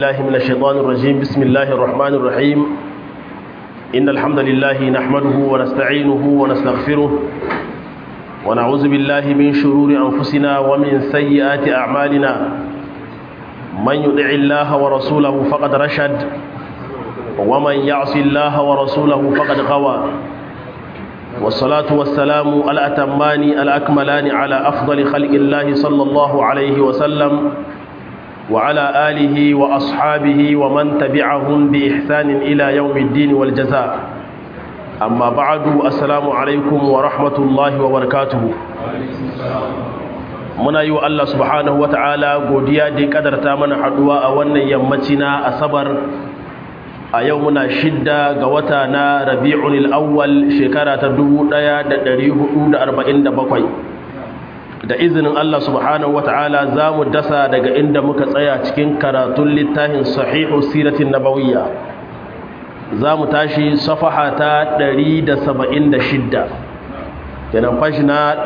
الله من الشيطان الرجيم بسم الله الرحمن الرحيم إن الحمد لله نحمده ونستعينه ونستغفره ونعوذ بالله من شرور أنفسنا ومن سيئات أعمالنا من يطع الله ورسوله فقد رشد ومن يعص الله ورسوله فقد غوى والصلاة والسلام الأتمان الأكملان على أفضل خلق الله صلى الله عليه وسلم وعلى آله وأصحابه ومن تبعهم بإحسان إلى يوم الدين والجزاء أما بعد السلام عليكم ورحمة الله وبركاته muna yi wa Allah subhanahu wa ta'ala godiya da kadarta mana haduwa a wannan yammaci na asabar a yau muna shidda ga wata na rabi'un al'awwal shekara ta 1447 da izinin Allah subhanahu wata'ala za mu dasa daga inda muka tsaya cikin karatun littafin sahihu siratin nabawiyya za mu tashi safaha ta 176 yanan fashi na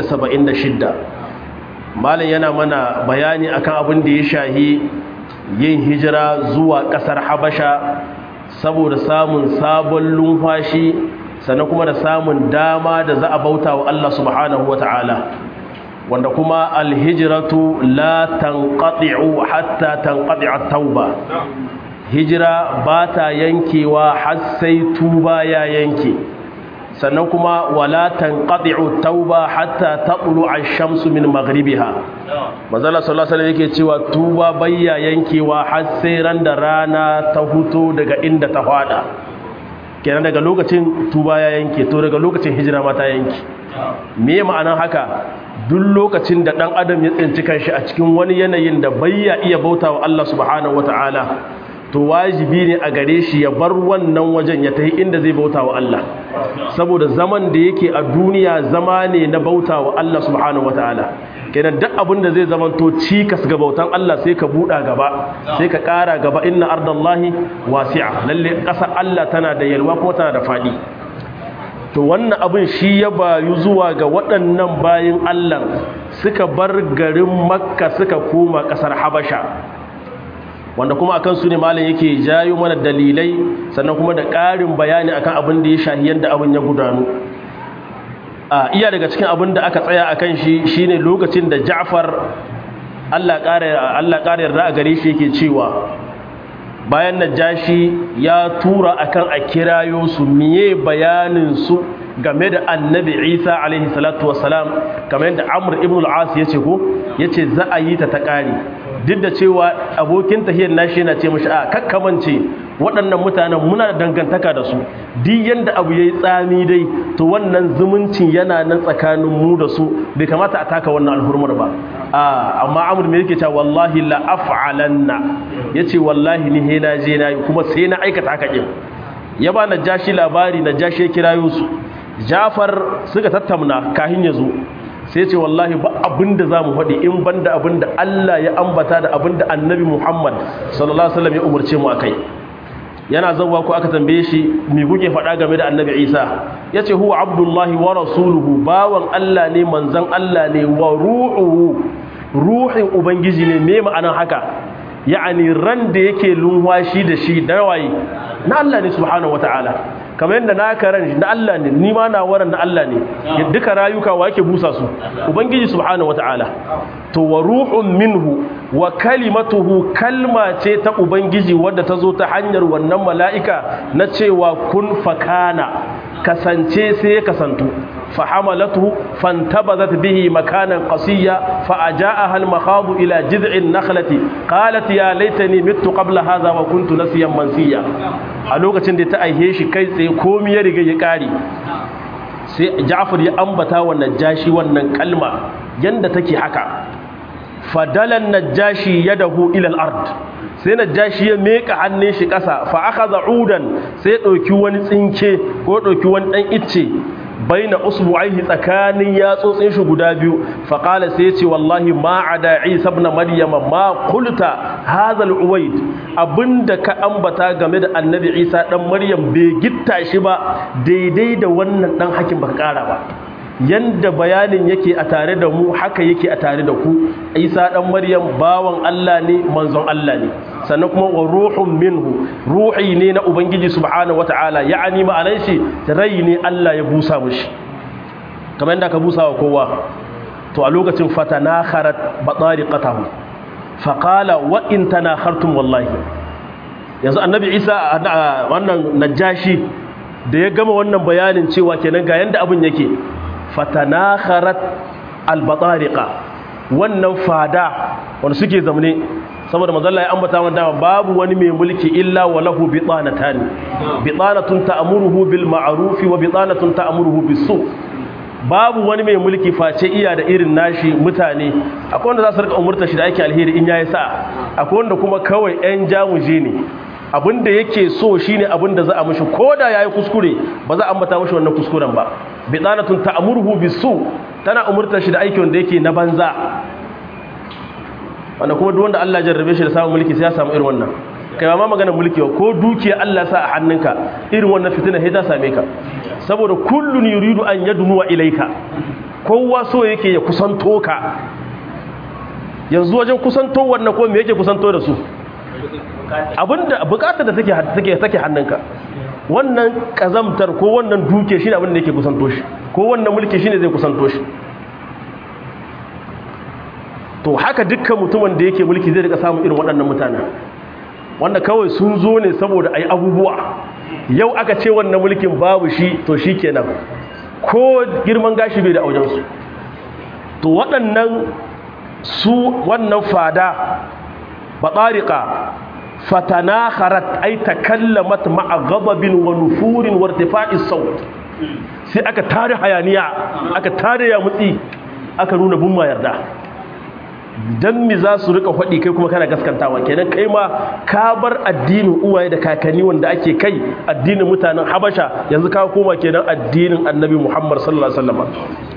176 malin yana mana bayani akan abin da ya shahi yin hijira zuwa kasar habasha saboda samun sabon lumfashi sannan kuma da samun dama da za a bauta wa Allah subhanahu wata'ala wanda kuma alhijiratu la tanqati'u hatta tanqati'a tauba hijira ba ta yankewa har sai tuba ya yanke sannan kuma wala tanqati'u tauba hatta taqlu ash-shamsu min maghribiha manzala sallallahu alaihi yake cewa tuba bayya yankewa har sai ran da rana ta huto daga inda ta fada kenan daga lokacin tuba ya yanke to daga lokacin hijira ma ta yanke me ma'anar haka duk lokacin da ɗan adam ya tsinci kanshi a cikin wani yanayin da bai ya iya bauta wa Allah subhanahu wata'ala to wajibi ne a gare shi ya bar wannan wajen ya tafi inda zai bauta wa Allah saboda zaman da yake a duniya zama ne na bauta wa Allah subhanahu wata'ala kenan duk abin da zai zama to cikas ga bautan Allah sai ka buɗa gaba sai ka ƙara gaba inna ardallahi wasi'a lalle ƙasar Allah tana da yalwa kuma tana da faɗi to wannan abin shi ya bayu zuwa ga waɗannan bayin Allah suka bar garin makka suka koma ƙasar habasha wanda kuma akan su ne malam yake jayo mana dalilai sannan kuma da ƙarin bayani akan abin da ya shahi yadda abin ya gudanu a iya daga cikin abin da aka tsaya akan shi shine lokacin da Ja'far Allah ƙara Allah ƙara yarda a gare shi yake cewa bayan najashi ya tura akan a kirayo su miye bayanin su game da annabi isa alaihi salatu wasalam kamar yadda amur ibn al-as ya ce ko ya ce za a yi ta ta ƙari duk da cewa abokin tahiyar nashi yana ce mashi a kakkamance waɗannan mutanen muna da dangantaka da su duk yadda abu ya yi tsami dai to wannan zumuncin yana nan tsakanin mu da su bai kamata a taka wannan alhurmar ba amma amur mai yake cewa wallahi la af'alanna yace wallahi ni he na je na yi kuma sai na aikata haka din ya ba na jashi labari na jashi ya kirayo su Jafar suka tattauna kahin ya zo sai ce wallahi ba abinda zamu faɗi in banda abinda Allah ya ambata da abinda Annabi Muhammad sallallahu alaihi wasallam ya umarce mu akai yana zawwa ko aka tambaye shi me kuke faɗa game da Annabi Isa yace huwa abdullahi wa rasuluhu bawan Allah ne manzon Allah ne wa ruhuhu ruhin ubangiji ne me ma'anar haka ya'ani ran da yake lunwashi da shi da waye na Allah ne subhanahu wataala kamar yadda na karan na Allah ne ni ma na waran na Allah ne duka rayuka wa yake busa su ubangiji subhanahu wataala to wa ruhun minhu wa kalimatuhu kalma ce ta ubangiji wadda ta zo ta hanyar wannan mala'ika na cewa kun fakana kasance sai ya kasantu فحملته فانتبذت به مكانا قصيا فأجاءها المخاض إلى جذع النخلة قالت يا ليتني مت قبل هذا وكنت نسيا منسيا a lokacin da ta aihe shi kai tsaye komi ya riga ya kare sai Ja'far ya ambata wa Najashi wannan kalma yanda take haka fadalan Najashi yadahu ila al-ard sai Najashi ya meka hannun shi kasa fa akhadha udan sai dauki wani tsinke ko dauki wani dan icce baina usbu'aihi tsakanin yatsotsin shi guda biyu fa qala sai yace wallahi ma ada isa ibn maryam ma qulta hadha al-uwayd abinda ka ambata game da annabi isa dan maryam bai gitta shi ba daidai da wannan dan hakin baka kara ba yanda bayanin yake a tare da mu haka yake a tare da ku isa dan maryam bawan Allah ne manzon Allah ne sannan kuma wa ruhun minhu ruhi ne na ubangiji subhanahu wataala ya'ani ma'anar shi rai ne Allah ya busa mushi kamar yadda ka busa wa kowa to a lokacin fatanakharat batariqatahu faqala wa in tanakhartum wallahi yanzu annabi isa wannan najashi da ya gama wannan bayanin cewa kenan ga yanda abin yake fatanakharat albatariqa wannan fada wanda suke zamne saboda manzalla ya ambata wanda babu wani mai mulki illa wa lahu bitanatan bitanatun ta'muruhu bil ma'ruf wa bitanatun ta'muruhu bis su babu wani mai mulki face iya da irin nashi mutane akwai wanda za su rika umurta shi da ake alheri in yayi sa akwai wanda kuma kawai yan jamuje ne abinda yake so shine abinda za a mishi koda yayi kuskure ba za a ambata mishi wannan kuskuren ba bidanatun ta'muruhu bisu tana umurtar shi da aiki wanda yake na banza wanda kuma duk wanda Allah jarrabe shi da samun mulki sai ya samu irin wannan kai ba ma magana mulki ba ko dukiya Allah sa a hannunka irin wannan fitina sai ta same ka saboda kullun yuridu an yadnuwa ilaika kowa so yake ya kusanto ka yanzu wajen kusanto wannan ko me yake kusanto da su abinda bukatar da take take take hannunka wannan kazamtar ko wannan duke shine abin da yake kusanto shi ko wannan mulki shine zai kusanto shi to haka dukkan mutumin da yake mulki zai rika samun irin waɗannan mutanen wanda kawai sun zo ne saboda ayi abubuwa yau aka ce wannan mulkin babu shi to shikenan ko girman gashi bai da aujensu to waɗannan su wannan fada batsarika fatanakharat ay takallamat ma'a ghadabin wa nufurin wa irtifa'is saut sai aka tare hayaniya aka tare ya mutsi aka nuna bin ma yarda dan mi za su rika faɗi kai kuma kana gaskantawa kenan kai ma ka bar addinin uwaye da kakanni wanda ake kai addinin mutanen habasha yanzu ka koma kenan addinin annabi muhammad sallallahu alaihi wasallam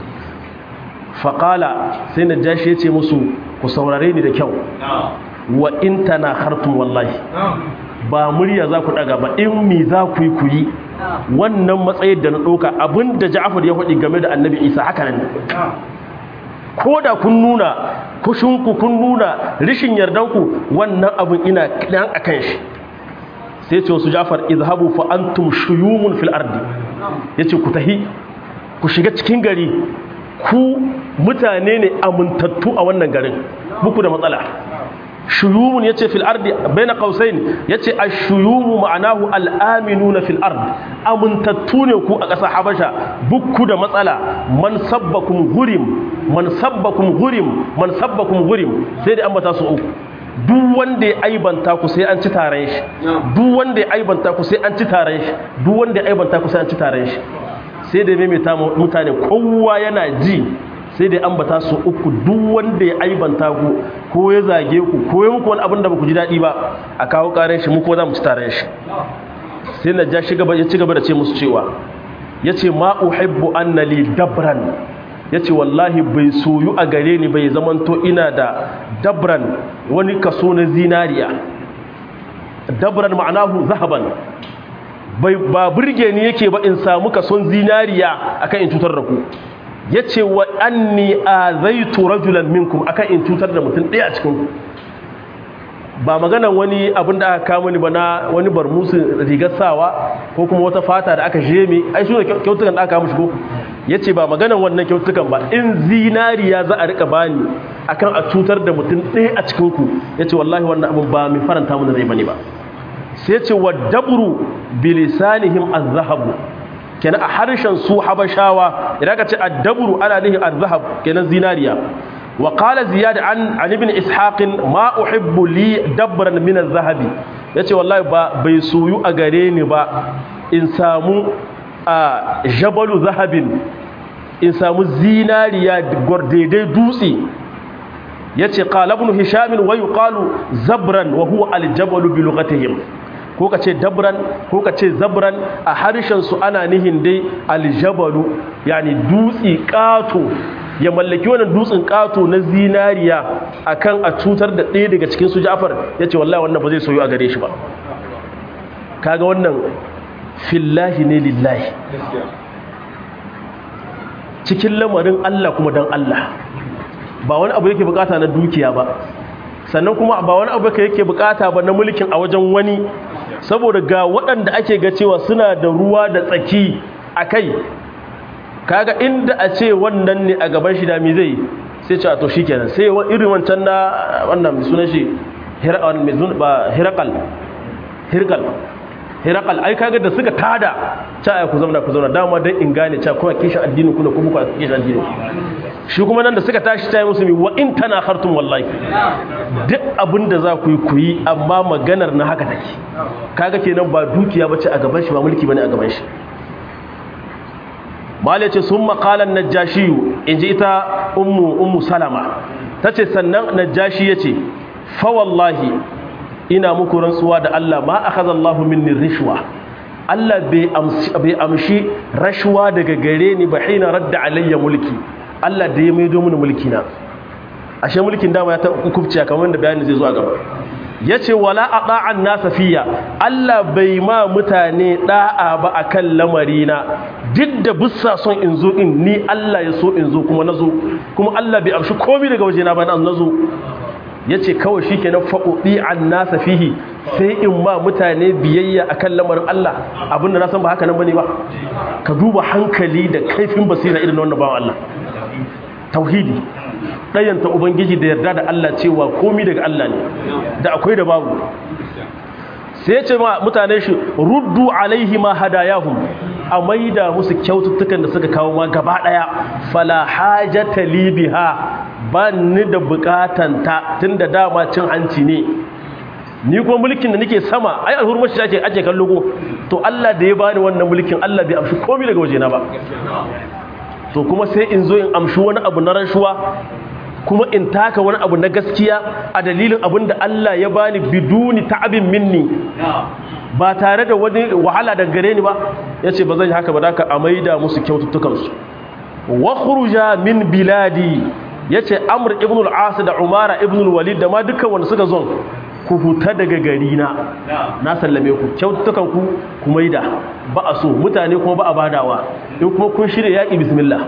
faqala sai najashi ya ce musu ku saurare ni da kyau wa in tana hartun wallahi ba murya za ku daga ba in mi za ku yi ku yi wannan matsayin da na ɗauka abinda ja'afar ya faɗi game da annabi isa haka nan ko da kun nuna kushinku kun nuna rishin yardanku wannan abin ina ɗan a kan shi sai ce wasu ja'afar izhabu fa antum shuyumun fil ardi yace ku tahi ku shiga cikin gari ku mutane ne amintattu a wannan garin muku da matsala shuyumun yace fil ardi baina qausain yace ash-shuyumu ma'anahu al-aminuna fil ard amuntattu ne ku a ƙasar habasha bukku da matsala man sabbakum gurim man sabbakum gurim man sabbakum gurim sai da ambata su uku duk wanda ya aibanta ku sai an ci taron shi duk wanda ya aibanta ku sai an ci taron shi duk wanda ya aibanta ku sai an ci taron shi sai da maimaita mutane kowa yana ji sai dai ambata su uku duk wanda ya aibanta ku ko ya zage ku ko ya muku wani abin da ba ku ji daɗi ba a kawo ƙarar shi muku za mu ci tare shi sai na ja ya ci gaba da ce musu cewa ya ce ma uhibbu annali dabran ya ce wallahi bai soyu a gare ni bai zamanto ina da dabran wani kaso na zinariya dabran ma'anahu zahaban ba burge ni yake ba in samu kason zinariya akan in cutar da ku ya ce wa anni a zai rajulan minkum akan in cutar da mutum ɗaya a cikinku ba maganan wani abin da aka kama ni ba na wani barmusu rigar sawa ko kuma wata fata da aka jeme ai su ne kyautukan da aka kama shigo ya ce ba maganan wannan kyautukan ba in zinariya za a rika bani akan a cutar da mutum ɗaya a cikinku ya ce wallahi wannan abin ba mai faranta mana zai bane ba sai ce wa dabru bilisanihim az-zahabu kenan a harshen su habashawa idan ka ce ad-dabru ana nihin az-zahab kenan zinariya wa qala ziyad an an ibn ishaq ma uhibbu li dabran min az-zahabi yace wallahi ba bai soyu a gare ni ba in samu a jabalu zahabin in samu zinariya daidai dutse yace qala ibn hisham wa yuqalu zabran wa huwa al-jabalu bi lughatihim ko ka ce dabran ko ka ce zabran a harshen su ana nihin dai aljabalu yani dutsi kato ya mallaki wannan dutsin kato na zinariya akan a cutar da ɗaya daga cikin su Ja'far yace wallahi wannan ba zai soyu a gare shi ba kaga wannan fillahi ne lillahi cikin lamarin Allah kuma dan Allah ba wani abu yake bukata na dukiya ba sannan kuma ba wani abu yake bukata ba na mulkin a wajen wani saboda ga waɗanda ake ga cewa suna da ruwa da tsaki a kai kaga inda a ce wannan ne a gaban shi da mi zai sai ce a to shi kenan sai irin wancan na wannan sunan shi hirakal hirkal hirakal ai kaga da suka tada ca ku zauna ku zauna dama dan in gane ca kuma kishin addini kuna kuma ku kishin addini shi kuma nan da suka tashi ta yi musu mi wa in tana hartun wallahi duk abin da za ku yi ku yi amma maganar na haka take kaga kenan ba dukiya bace a gaban shi ba mulki bane a gaban shi mala ce sun makalan najashiyu in ji ita ummu ummu salama ta ce sannan najashi ya ce fawallahi ina muku rantsuwa da Allah ma a kaza Allah minni rishwa Allah bai amshi rashwa daga gare ni ba hina radda alayya mulki Allah da ya maido mini mulki na ashe mulkin dama ya ta kubciya kamar da bayani zai zo a gaba ya ce wala a ɗa'an nasa fiya Allah bai ma mutane ɗa'a ba a kan lamarina duk da bussa son in zo in ni Allah ya so in zo kuma na zo kuma Allah bai amshi komi daga wajena ba na zo ya ce kawai shi ke na faɗoɗi an nasa fihi sai in ma mutane biyayya a kan lamarin Allah abinda na san ba haka nan ba ne ba ka duba hankali da kaifin basira irin wannan bawan Allah tauhidi ɗayanta ubangiji da yarda da Allah cewa komi daga Allah ne da akwai da babu sai ce ma mutane shi ruddu alaihi ma hadayahum a maida musu kyaututtukan da suka kawo ma gaba ɗaya fala hajata li biha ba ni da bukatan ta tunda dama cin hanci ne ni kuma mulkin da nake sama ai alhurmar shi ake ake kallo ko to Allah da ya bani wannan mulkin Allah bai amshi komi daga wajena ba to kuma sai in zo in amshi wani abu na rashuwa kuma in taka wani abu na gaskiya a dalilin abin da Allah ya bani biduni ta'abin minni ba tare da wani wahala da gare ni ba ya ce ba zan yi haka ba da ka amaida musu kyaututtukansu wa khuruja min biladi ya ce amur ibn al-as da umara ibn al-walid da ma dukkan wanda suka zon ku huta daga gari na na sallame ku kyaututtukan ku ku maida ba a so mutane kuma ba a badawa in kuma kun shirya yaƙi bismillah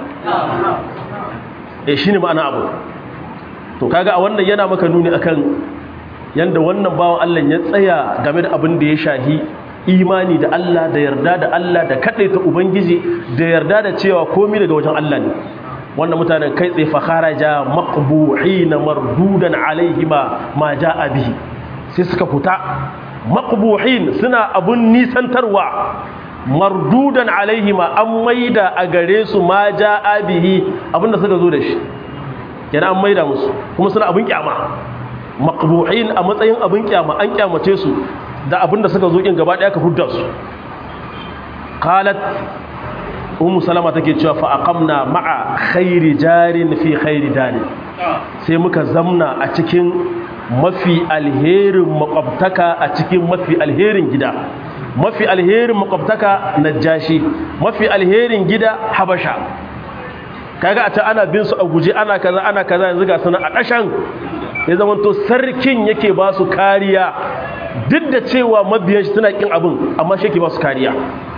eh shine ma'ana abu to kaga a wannan yana maka nuni akan yanda wannan bawan Allah ya tsaya game da abin da ya shahi imani da Allah da yarda da Allah da kadaita ubangiji da yarda da cewa komai daga wajen Allah ne wannan mutanen kai tsaye fakharaja maqbuhina mardudan alaihima ma jaa bihi sai suka fita maqbuhin suna abun nisantarwa mardudan alaihima an maida a gare su ma jaa bihi abinda suka zo da shi yana an maida musu kuma suna abin kyama maqbuhin a matsayin abin kyama an kyamace su da abinda suka zo in gaba daya ka hudda su qalat ummu salama take cewa fa aqamna ma'a khairi jarin fi khairi dari sai muka zamna a cikin mafi alherin makwabtaka a cikin mafi alherin gida mafi alherin makwabtaka najashi mafi alherin gida habasha kaga a ta ana bin su a guje ana kaza ana kaza yanzu ga suna a ƙashan ya zama to sarkin yake ba su kariya duk da cewa mabiyan shi suna kin abin amma shi yake ba su kariya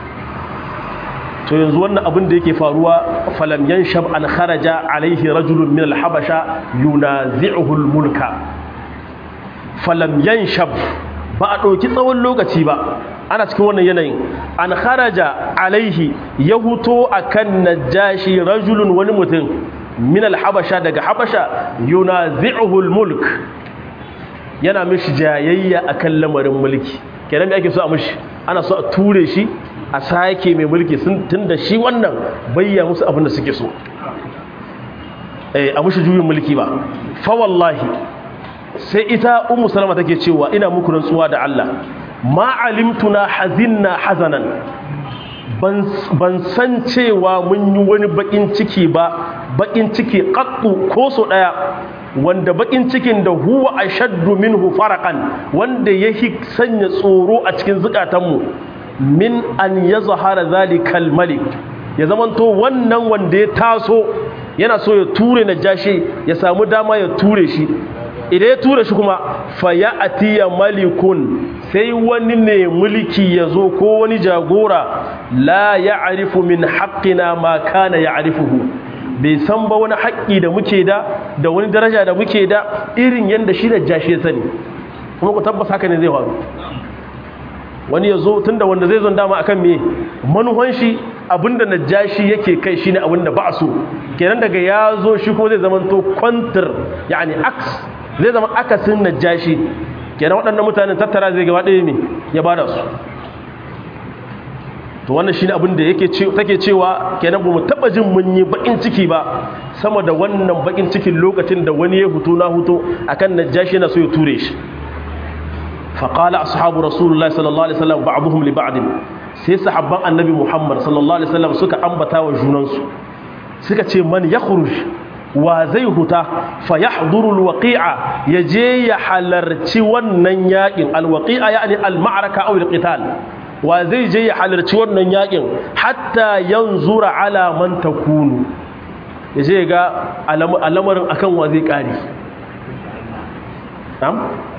to yanzu wannan abin da yake faruwa falam yanshab an kharaja alaihi rajulun min al-habasha yunazi'uhu al-mulka falam yanshab ba a ɗauki tsawon lokaci ba ana cikin wannan yanayin an kharaja alaihi ya huto akan najashi rajulun wani mutum min al-habasha daga habasha yunazi'uhu al-mulk yana mishi jayayya akan lamarin mulki kenan me ake so a mishi ana so a ture shi a sake mai mulki sun tunda shi wannan bayya musu abin da suke so eh a mushi juyin mulki ba fa wallahi sai ita ummu salama take cewa ina muku rantsuwa da Allah ma alimtuna hazinna hazanan ban ban san cewa mun yi wani bakin ciki ba bakin ciki qattu ko so daya wanda bakin cikin da huwa ashaddu minhu faraqan wanda yake sanya tsoro a cikin zukatanmu min an ya zahara zalikal malik ya zamanto wannan wanda ya taso yana so ya ture na jashi ya samu dama ya ture shi idan ya ture shi kuma fa ya atiya malikun sai wani ne mulki ya zo ko wani jagora la ya arifu min haƙƙina ma kana ya arifuhu bai san ba wani haƙƙi da muke da da wani daraja da muke da irin yadda shi najashi ya sani kuma ku tabbas haka ne zai faru wani ya zo tun da wanda zai zon dama akan me manuhan shi abinda najashi yake kai shine abinda ba so kenan daga ya zo shi ko zai zama to kwantar yani aks zai zama akasin najashi kenan waɗannan mutanen tattara zai gaba ɗaya ne ya bada su to wannan shine abin da yake take cewa kenan bamu taba jin mun yi bakin ciki ba sama da wannan bakin cikin lokacin da wani ya hutu na hutu akan najashi yana so ya ture shi fa qala ashabu rasulullahi sallallahu alaihi wasallam ba'dhum li ba'd sai sahabban annabi muhammad sallallahu alaihi wasallam suka ambata wa junansu suka ce man yakhruj wa zai huta fa yahduru alwaqi'a yaje ya halarci wannan yakin alwaqi'a yani alma'raka aw alqital wa zai je ya halarci wannan yakin hatta yanzura ala man takunu yaje ga al'amarin akan wa zai kare na'am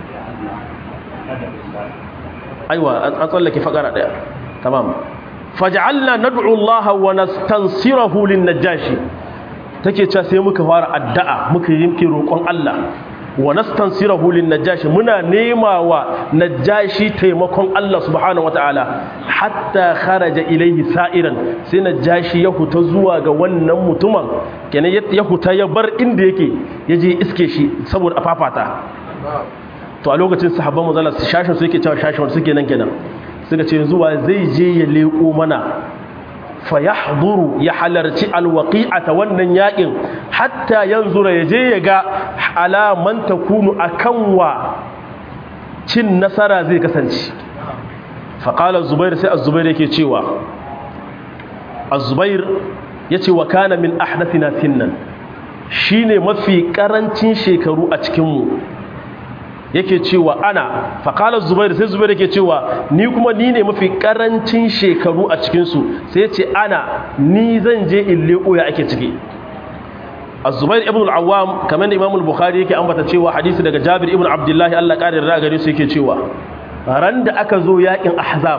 aiwa an tsallake fakara daya tamam faj'alna nad'u Allah wa nastansirahu lin-najashi take cewa sai muka fara addu'a muka yinke roƙon Allah wa nastansirahu lin-najashi muna nema wa najashi taimakon Allah subhanahu wataala hatta kharaja ilayhi sa'iran sai najashi ya huta zuwa ga wannan mutumin kenan ya huta ya bar inda yake yaje iske shi saboda afafata to a lokacin sahabban manzala shashin su yake cewa shashin suke nan kenan suka ce zuwa zai je ya leko mana fa yahduru ya halarci alwaqi'ata wannan yakin hatta yanzura ya je ya ga alaman takunu akan wa cin nasara zai kasance fa qala zubair sai az-zubair yake cewa az-zubair yace wa kana min ahdathina sinnan shine mafi karancin shekaru a cikin mu yake cewa ana faƙalar zubair sai zubair yake cewa ni kuma ni ne mafi ƙarancin shekaru a cikinsu sai ce ana ni zan je in leƙo ya ake ciki a zubair ibn al'awam kamar da imamul bukhari yake ambata cewa hadisi daga jabir ibn abdullahi allah ƙarin ra gare su yake cewa ran da aka zo yaƙin ahzab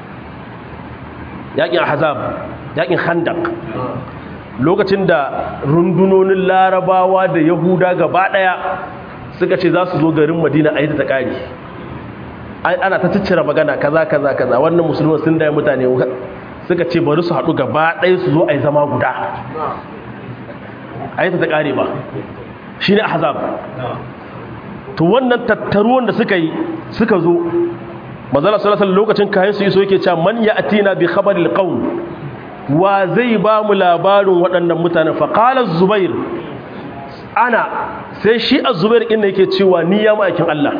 yaƙin ahzab yaƙin khandak lokacin da rundunonin larabawa da yahuda gaba ɗaya suka ce za su zo garin madina a yi ta ƙari ana ta ciccira magana kaza kaza kaza wannan musulman sun daya mutane suka ce bari su haɗu gaba ɗaya su zo a yi zama guda a yi ta ƙari ba shi ne ahzab to wannan tattaruwan da suka yi suka zo mazala salasal lokacin kayan su iso yake cewa man ya atina bi khabaril qaum wa zai ba mu labarin waɗannan mutanen fa qala zubair ana sai shi a zubair inda yake cewa ni ya ma'aikin Allah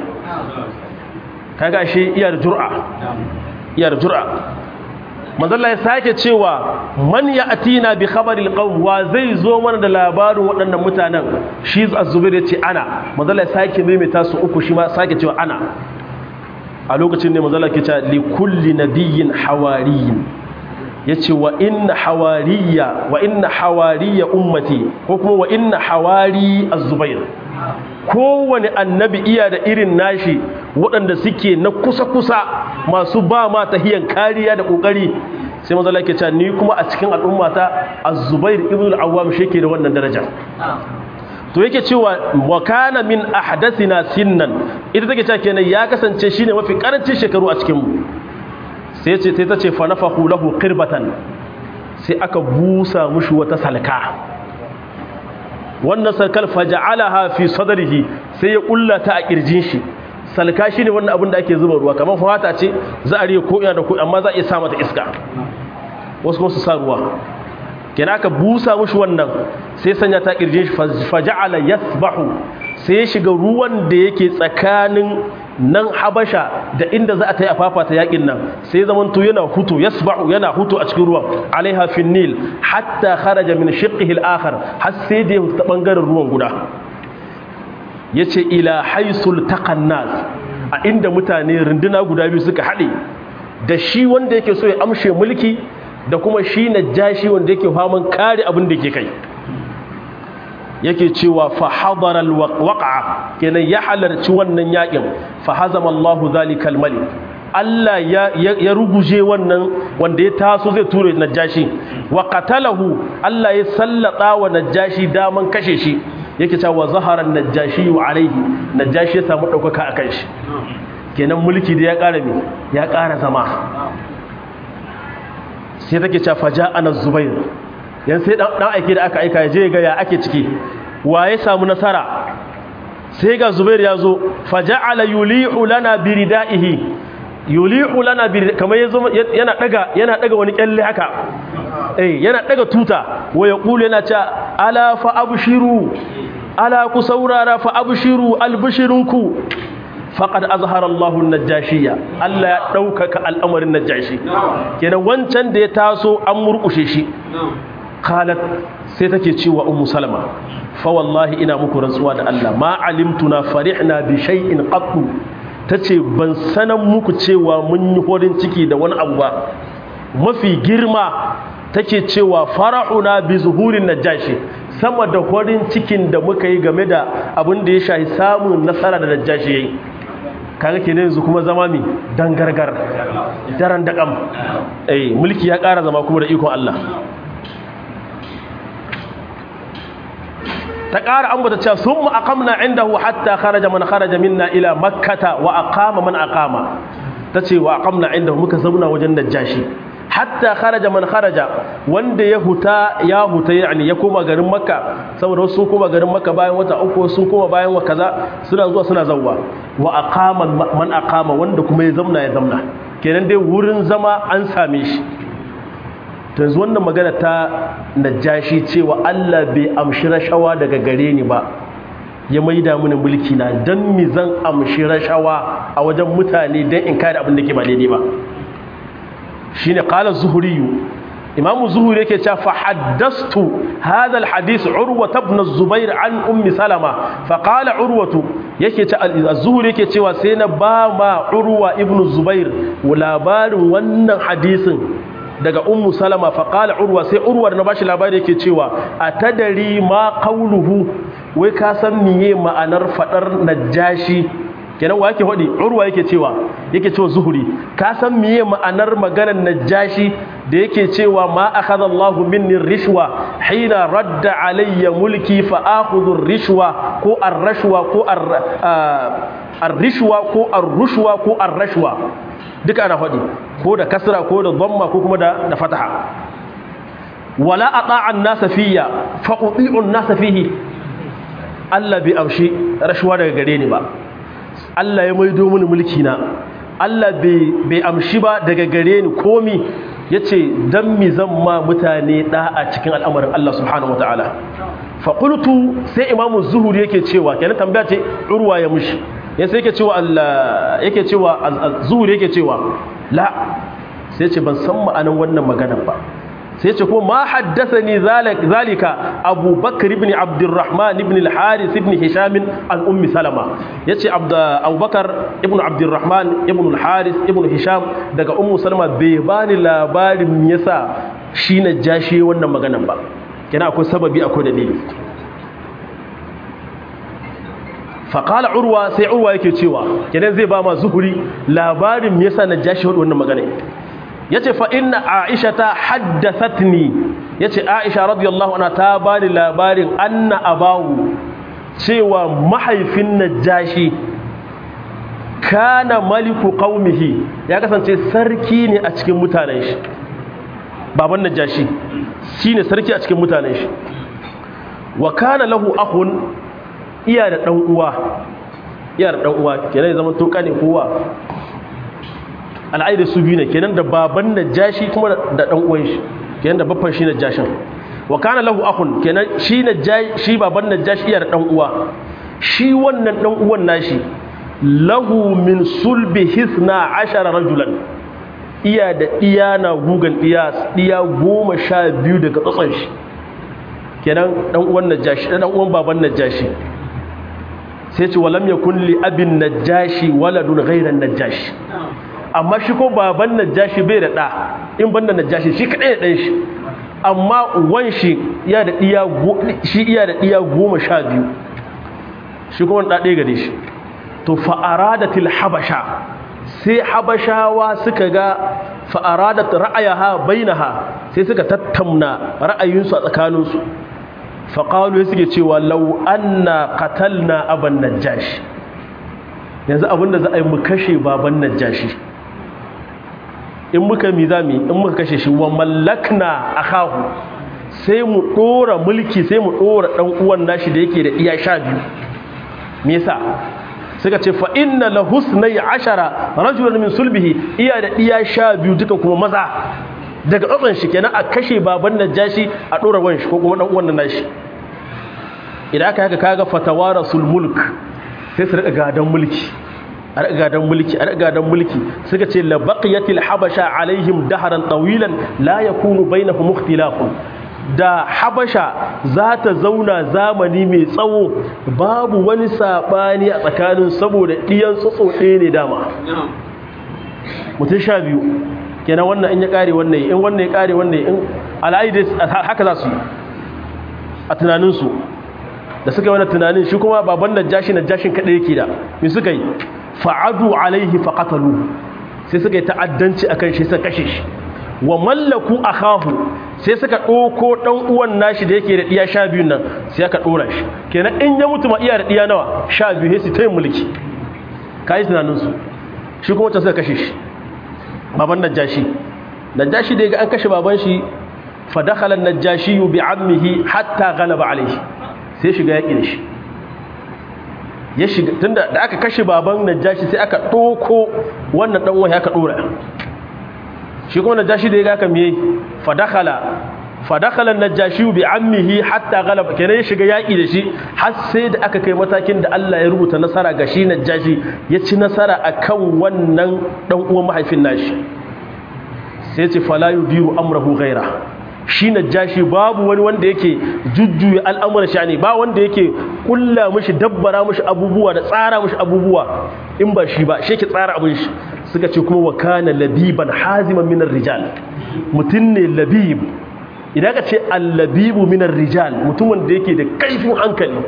kaga shi iyar jur'a iyar jur'a manzalla ya sake cewa man ya atina bi khabaril qawm wa zai zo mana da labarin waɗannan mutanen shi az-zubair yace ana manzalla ya sake maimaita su uku shi ma sake cewa ana a lokacin ne manzalla ke cewa li kulli nabiyyin hawariyin yace wa inna hawariya wa inna hawariya ummati ko kuma wa inna hawari az-zubair kowane annabi iya da irin nashi waɗanda suke na kusa-kusa masu ba ma tahiyan kariya da ƙoƙari sai maza lake cewa ni kuma a cikin al'ummata az-zubair ibn al-awwam shi da wannan daraja to yake cewa wa kana min ahdathina sinnan ita take cewa kenan ya kasance shine mafi karancin shekaru a cikin mu sai ce sai tace fa nafahu lahu qirbatan sai aka busa mushi wata salka wannan salkal faja'alaha fi sadrihi sai ya kullata a kirjin shi salka shine wannan abin da ake zuba ruwa kamar fata ce za a riye ko ina da ko amma za a iya sa mata iska wasu kuma su sa ruwa kenan aka busa mushi wannan sai sanya ta kirjin shi faja'ala yasbahu sai ya shiga ruwan da yake tsakanin nan habasha da inda za a ta yi a fafata yakin nan sai zaman to yana hutu yasbahu yana hutu a cikin ruwan alaiha fin nil hatta kharaja min shiqqihi al-akhar har sai da ya ta bangaren ruwan guda yace ila haisul taqannas a inda mutane runduna guda biyu suka hade da shi wanda yake so ya amshe mulki da kuma shi najashi wanda yake faman kare abin da yake kai yake cewa fa hadara alwaqa kenan ya halarci wannan yakin fa hazama Allahu zalikal malik Allah ya, ya, ruguje wannan wanda ya taso zai ture najashi wa qatalahu Allah ya sallata wa najashi daman kashe shi yake cewa zaharan najashi wa alaihi najashi ya samu daukaka akan shi kenan mulki da ya ƙara me ya ƙara zama sai take cewa faja'ana zubair yan sai dan aike da aka aika ya je ga ya ake ciki wa ya samu nasara sai ga zubair ya zo faja'ala yuli'u lana biridaihi yuli'u lana bir kamar yazo yana daga yana daga wani kyalle haka eh yana daga tuta wa yaqulu yana cewa ala fa abshiru ala ku saurara fa abshiru albishirunku faqad azhara Allahu an-najashiyya Allah ya daukaka al'amarin najashi kenan wancan da ya taso an murkushe shi qalat sai take cewa ummu salama fa wallahi ina muku rantsuwa da Allah ma alimtuna farihna bi shay'in qattu tace ban sanan muku cewa mun yi horin ciki da wani abu ba mafi girma take cewa farahuna bi zuhurin najashi sama da horin cikin da muka yi game da abin da ya shahi samun nasara da najashi yayi kaga kenan yanzu kuma zama mi dan gargar daren daƙam eh mulki ya ƙara zama kuma da ikon Allah ta ƙara ambata cewa sun mu aqamna indahu hatta kharaja man kharaja minna ila makkata wa aqama man aqama tace wa aqamna indahu muka zauna wajen najashi hatta kharaja man kharaja wanda ya huta ya huta yani ya koma garin makka saboda wasu sun koma garin makka bayan wata uku sun koma bayan wa kaza suna zuwa suna zawwa wa aqama man aqama wanda kuma ya zamna ya zamna kenan dai wurin zama an same shi to yanzu wannan magana ta najashi cewa Allah bai amshi rashawa daga gare ni ba ya maida mini mulki na dan mi zan amshi rashawa a wajen mutane dan in kare abin da ke ba daidai ba shine qala zuhri imam zuhri yake cewa fa haddastu hadha alhadith urwa ibn az-zubair an ummi salama fa qala urwatu yake cewa az-zuhri yake cewa sai na ba ma urwa ibn zubair labarin wannan hadisin daga ummu salama fa qala urwa sai urwa na bashi labari yake cewa atadari ma qawluhu wai ka san miye ma'anar fadar najashi kenan wa yake hodi urwa yake cewa yake cewa zuhuri ka san miye ma'anar maganar najashi da yake cewa ma akhadha Allah minni rishwa hina radda alayya mulki fa akhudhu rishwa ko ar-rashwa ko ar-rishwa ko ar-rushwa ko ar-rashwa duka ana hodi ko da kasra ko da dhamma ko kuma da da fataha wala ata'a an-nasa fiyya fa uti'u an-nasa fihi Allah bai amshi rashwa daga gare ni ba Allah ya maido mini mulki na Allah bai amshi ba daga gare ni komi yace dan mi zan ma mutane da a cikin al'amarin Allah subhanahu wataala fa qultu sai imamu zuhuri yake cewa kenan tambaya ce urwa ya mushi ya sai yake cewa Allah yake cewa zuhuri yake cewa la sai ce ban san ma'anan wannan maganar ba sai ce ko ma haddathani zalika Abu Bakr ibn Abdurrahman ibn al-Harith ibn Hisham an Ummi Salama yace Abu Bakar ibn Abdurrahman ibn al-Harith ibn Hisham daga Ummu Salama bai bani labarin me yasa shi na jashi wannan maganan ba kina akwai sababi akwai dalili faƙala urwa sai urwa yake cewa kenan zai ba ma zuhuri labarin me yasa na jashi wannan magana ya ce fa'inna aisha ta haddasatni ya ce aisha radiyallahu ana ta ba ni labarin anna abawu cewa mahaifin najashi kana maliku qaumihi ya kasance sarki ne a cikin mutanen shi baban najashi shine sarki a cikin mutanen shi wa kana lahu akhun iya da dan uwa iya da dan uwa kenan zaman to kane kowa al'aida su biyu ne kenan da baban najashi kuma da dan uwan shi kenan da babban shi najashin wa kana lahu akhun kenan shi najashi shi baban najashi iya da dan uwa shi wannan dan uwan nashi lahu min sulbi hisna ashara rajulan iya da iya na gugan iya iya goma sha biyu daga tsatson shi kenan dan uwan najashi dan uwan baban najashi sai ce walam yakun li abin najashi waladun ghayran najashi amma shi ko baban najashi bai da ɗa in banda najashi shi kaɗai da ɗan shi amma wan shi iya da ɗiya shi iya da ɗiya goma sha biyu shi kuma ɗa ɗaya gare shi to fa'aradatil habasha sai habashawa suka ga fa'aradat ra'ayaha bainaha sai suka tattauna ra'ayinsu a tsakaninsu faƙalu suke cewa lau anna qatalna aban najashi yanzu abinda za a yi mu kashe baban najashi in muka mi za mu in muka kashe shi wa mallakna akahu sai mu dora mulki sai mu dora dan uwan nashi da yake da iya sha biyu me yasa suka ce fa inna la husnai ashara rajulan min sulbihi iya da iya sha biyu duka kuma maza daga tsatsan shi kenan a kashe baban najashi a dora wan shi ko kuma dan uwan nashi idan aka haka kaga fatawarasul mulk sai su rika gadan mulki a rika gadan mulki a rika gadan mulki suka ce la baqiyatil habasha alaihim daharan tawilan la yakunu bainahum ikhtilafun da habasha za ta zauna zamani mai tsawo babu wani sabani a tsakanin saboda diyan tsotso ɗaya ne dama mutum sha biyu kenan wannan in ya kare wannan in wannan ya kare wannan in al'aidis haka za su yi a tunaninsu da suka yi wani tunanin shi kuma baban najashi najashin kaɗai yake da me suka yi fa'adu alaihi faqatalu sai suka yi ta'addanci akan shi suka kashe shi wa mallaku akahu sai suka ɗauko ɗan uwan nashi da yake da ɗiya sha biyun nan sai aka ɗora shi kenan in ya mutu ma iya da ɗiya nawa sha biyu sai su ta yin mulki ka yi tunaninsu shi kuma wata suka kashe shi baban najashi najashi da ya ga an kashe baban shi fa dakhala najashi bi ammihi hatta ghalaba alaihi sai shiga yaƙi da shi ya shiga tunda da aka kashe baban najashi sai aka ɗoko wannan ɗan wani aka ɗora shi kuma najashi da ya ga kan yi fadakala fadakala najashi bi ammihi hatta galaba kenan ya shiga yaƙi da shi har sai da aka kai matakin da Allah ya rubuta nasara ga shi najashi ya ci nasara akan wannan ɗan uwan mahaifin nashi sai ce fala yudiru amrahu ghaira shi najashi babu wani wanda yake jujjuya al'amuran shani ba wanda yake kulla mishi dabbara mishi abubuwa da tsara mishi abubuwa in ba shi ba shi yake tsara abin shi suka ce kuma wa kana labiban haziman minar rijal mutum ne labib idan ka ce allabibu minar rijal mutumin da yake da kaifin hankali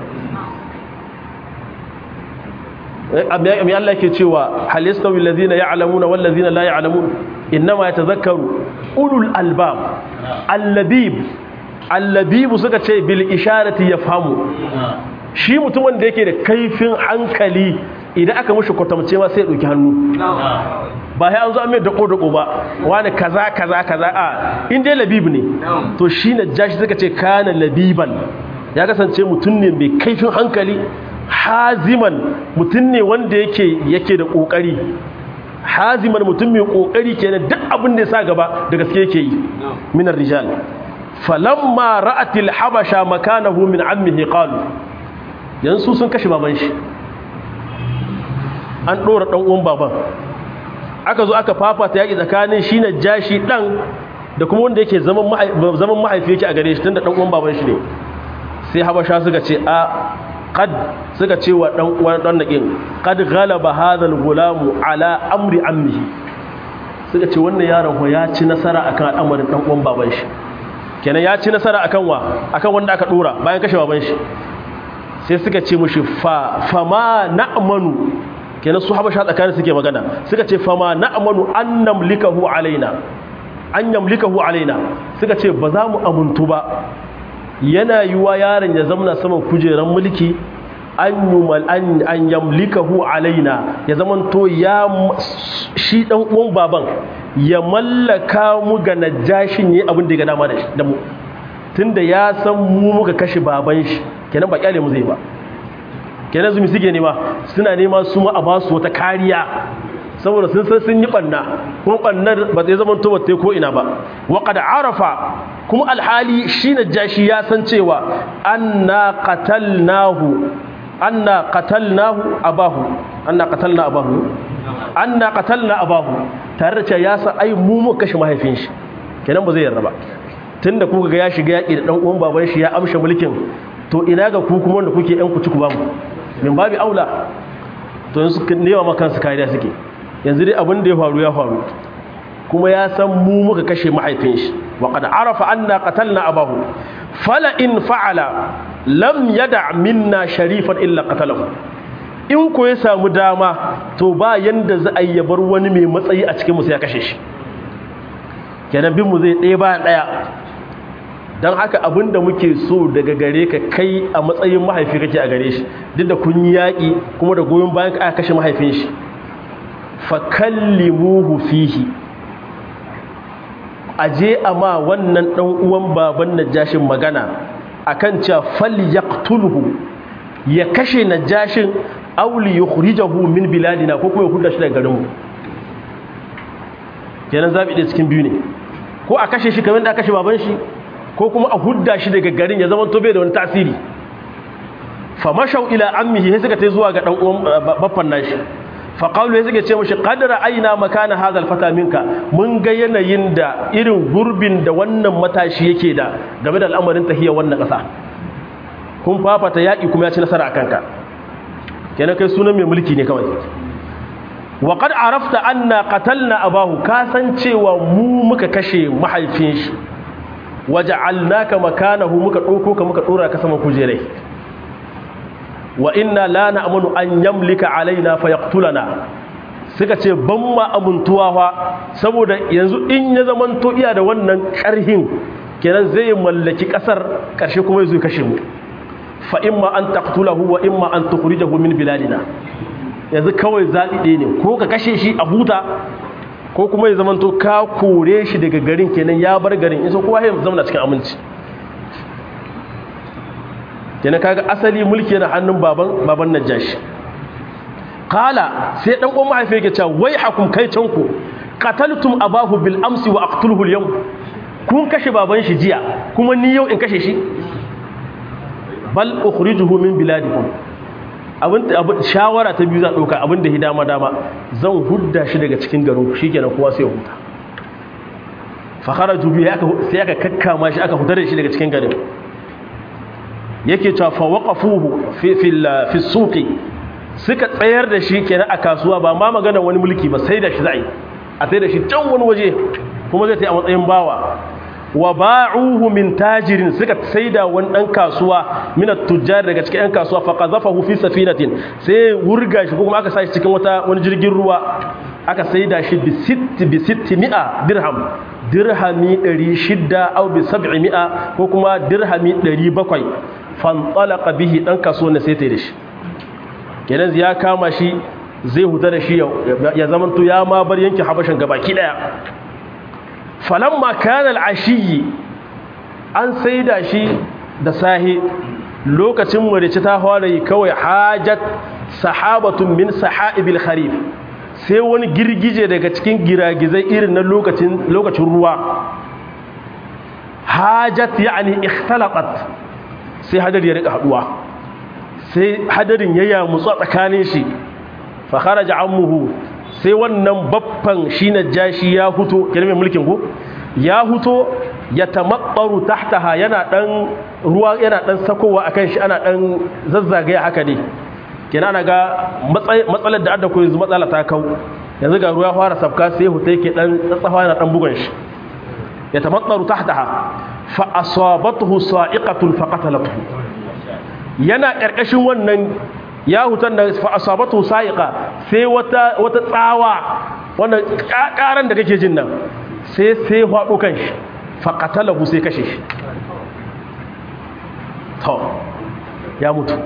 mai Allah ke cewa hal yastawi alladhina ya'lamuna wal ladhina la ya'lamun innama yatadhakkaru ulul albab allabib allabib suka ce bil isharati yafhamu shi mutumin da yake da kaifin hankali idan aka mushi kwatamce ma sai ya dauki hannu ba sai an zo an mai dako dako ba wani kaza kaza kaza a in dai labib ne to shi na jashi suka ce kana labiban ya kasance mutum ne mai kaifin hankali haziman mutum ne wanda yake yake da kokari haziman mutum mai kokari kenan duk abin da ya sa gaba da gaske yake yi minar rijal falamma ra'atil habasha makanahu min ammihi qalu yansu sun kashe baban shi an dora dan uwan baban aka zo aka fafata yaki tsakanin shi na jashi dan da kuma wanda yake zaman zaman mahaifi yake a gare shi tunda dan uwan baban shi ne sai habasha suka ce a qad suka ce wa dan uwan dan nakin qad ghalaba hadha al-gulam ala amri ammihi suka ce wannan yaron ko ya ci nasara akan al'amarin dan uwan baban shi kenan ya ci nasara akan wa akan wanda aka dora bayan kashe baban shi sai suka ce mushi fa fama na'manu kenan su habasha tsakanin suke magana suka ce fama na'manu an namlikahu alaina an yamlikahu alaina suka ce ba za mu amuntu ba yana yiwa yaron ya zamana saman kujeran mulki an yumal an an yamlikahu alaina ya zaman to ya shi dan uwan baban ya mallaka mu ga najashin yi abin da ya ga dama da mu tunda ya san mu muka kashe baban shi kenan ba kyale mu zai ba kenan zumi suke nema suna nema su ma a ba su wata kariya saboda sun san sun yi banna kuma bannar ba zai zama to bata ko ina ba wa qad arafa kuma alhali shi najashi ya san cewa anna qatalnahu anna qatalnahu abahu anna qatalna abahu anna qatalna abahu tare da cewa ya san ai mu mu kashe mahaifin shi kenan ba zai yarda ba tunda kuka ga ya shiga yaki da dan uwan baban shi ya amshe mulkin to ina ga ku kuma wanda kuke yan kuci ku ba mu min babi aula to yanzu nema ma kansu kariya suke yanzu dai abin da ya faru ya faru kuma ya san mu muka kashe mahaifin shi wa qad arafa anna qatalna abahu fala in fa'ala lam yada minna sharifan illa qatalahu in ko ya samu dama to ba yanda za a yi bar wani mai matsayi a cikin musu ya kashe shi kenan bin mu zai ɗaya bayan ɗaya don haka abin da muke so daga gare ka kai a matsayin mahaifi kake a gare shi duk da kun yi yaƙi kuma da goyon bayan ka aka kashe mahaifin shi fa kallimuhu fihi aje a ma wannan ɗan uwan baban najashin magana akan cewa fal yaqtulhu ya kashe najashin auli yukhrijahu min biladina ko kuma ya hudda shi daga garinmu kenan zabi da cikin biyu ne ko a kashe shi kamar da aka kashe baban shi ko kuma a hudda shi daga garin ya zama tobe da wani tasiri fa mashau ila ammihi sai suka tai zuwa ga dan uwan baffan nashi fa qalu sai suka ce mishi qad ra'ayna makana hadha alfata minka mun ga yanayin da irin gurbin da wannan matashi yake da game da al'amarin tahiyya wannan kasa kun fafata yaki kuma ya ci nasara akan ka kenan kai sunan mai mulki ne kawai wa qad arafta anna qatalna abahu ka san cewa mu muka kashe mahaifin shi waja'alnaka makanahu muka dauko ka muka dora ka sama kujerai wa inna la na'manu an yamlika alaina fayaqtulana suka ce ban ma amuntuwa fa saboda yanzu in ya zaman to iya da wannan karhin kenan zai mallaki kasar karshe kuma zai kashe mu fa imma an taqtulahu wa imma an tukhrijahu min biladina yanzu kawai zaɓi ɗaya ne ko ka kashe shi a huta ko kuma ya zamanto ka kore shi daga garin kenan ya bar garin in so kowa ya zama cikin aminci kenan kaga asali mulki yana hannun baban baban najashi qala sai dan uwan mahaifi yake cewa wai hakum kai canku qataltum abahu bil amsi wa aqtuluhu al yawm kun kashe baban shi jiya kuma ni yau in kashe shi bal ukhrijuhu min biladikum abin shawara ta biyu za ɗauka abin da hidama dama zan hudda shi daga cikin garin shi kenan kowa sai huta fakara jubi sai aka kakkama shi aka hutar da shi daga cikin garin yake cewa fa waqafuhu fi fi suqi suka tsayar da shi kenan a kasuwa ba ma magana wani mulki ba sai da shi za'i a sai da shi can wani waje kuma zai ta a matsayin bawa wa ba'uhu min tajirin suka saida wani dan kasuwa min at-tujjar daga cikin yan kasuwa fa qazafahu fi safinatin sai wurga shi kuma aka sa shi cikin wata wani jirgin ruwa aka saida shi bi sitt bi 600 dirham dirhami 600 aw bi 700 ko kuma dirhami 700 fantalaqa bihi dan kasuwa ne sai ta da shi kenan ya kama shi zai huta da shi ya zamanto ya ma bar yankin habashin gabaki daya falamma kana al'ashiyi an saida shi da sahi lokacin marici ta yi kawai hajat sahabatun min sahaibil kharif sai wani girgije daga cikin giragizai irin na lokacin lokacin ruwa hajat yani ikhtalaqat sai hadari ya rika haduwa sai hadarin ya yamutsu tsakanin shi fa kharaja ammuhu sai wannan baffan shi na jashi ya huto mai mulkin ku ya huto ya tamakbaru tahtaha yana dan ruwa yana dan sakowa akan shi ana dan zazzagaya haka ne kenan ana ga matsalar da adda ko yanzu matsala ta kau yanzu ga ruwa fara sabka sai huta yake dan tsatsawa yana dan bugun shi ya tamakbaru tahtaha fa asabathu sa'iqatun faqatalathu yana karkashin wannan ya hutar da fa asabatu sa'iqa sai wata wata tsawa wannan karan da kake jin nan sai sai hwado kanshi fa qatalahu sai kashe shi to ya mutu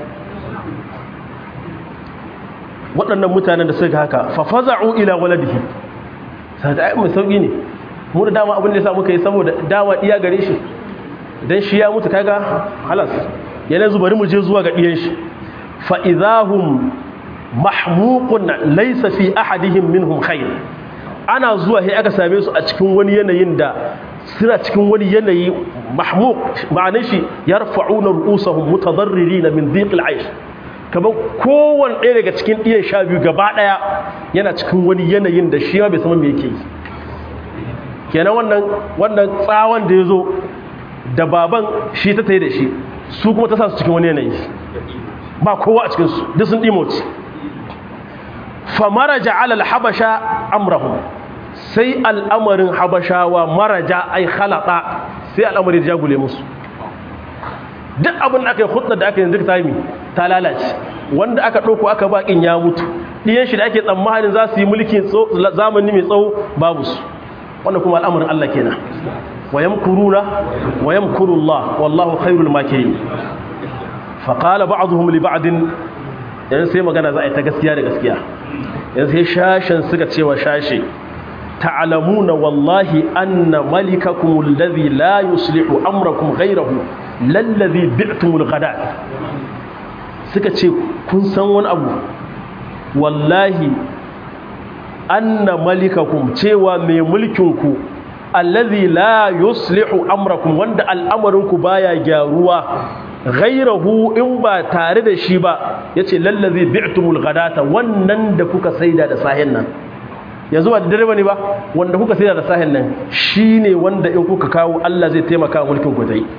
waɗannan mutanen da suka haka fa faza'u ila waladihi sai da mai sauki ne mu da dama abin da yasa muka yi saboda dama iya gare shi dan shi ya mutu kaga halas yana zubari mu je zuwa ga diyan shi fa'izahun mahmukun laisa fi ahadihim minhum khair ana zuwa sai aka same su a cikin wani yanayin da suna cikin wani yanayi mahmuk ma'anin shi ya rafa'una ru'usahum mutadarririna min dhiqil aish kamar kowane ɗaya daga cikin ɗiyan sha biyu gaba ɗaya yana cikin wani yanayin da shi ma bai sama me yake yi kenan wannan wannan tsawon da ya zo da baban shi ta tayi da shi su kuma ta sa su cikin wani yanayi ba kowa a cikinsu duk sun ɗimoci famaraja alal habasha amrahum sai al'amarin habashawa maraja ai halata sai al'amarin jagule musu duk abin da aka yi hudda da aka yi zirta yi ta lalace wanda aka ɗauko aka baƙin ya mutu ɗiyan shi da ake tsammanin za su yi mulkin zamani mai tsawo babu su wanda kuma al'amarin Allah kenan wa yamkuruna wa yamkurullah wallahu khairul makirin fa qala ba'dhum li ba'din yan sai magana za a yi ta gaskiya da gaskiya yan sai shashin suka cewa shashe ta'lamuna wallahi anna malikakum alladhi la yuslihu amrakum ghayrahu lallazi bi'tumul ghadat suka ce kun san wani abu wallahi anna malikakum cewa mai mulkinku allazi la yuslihu amrakum wanda al'amarinku baya gyaruwa ghairahu in ba tare da shi ba yace lallazi bi'tumul ghadata wannan da kuka saida da sahin nan yanzu ba da dare bane ba wanda kuka saida da sahin nan shine wanda in kuka kawo Allah zai taimaka mulkin ku dai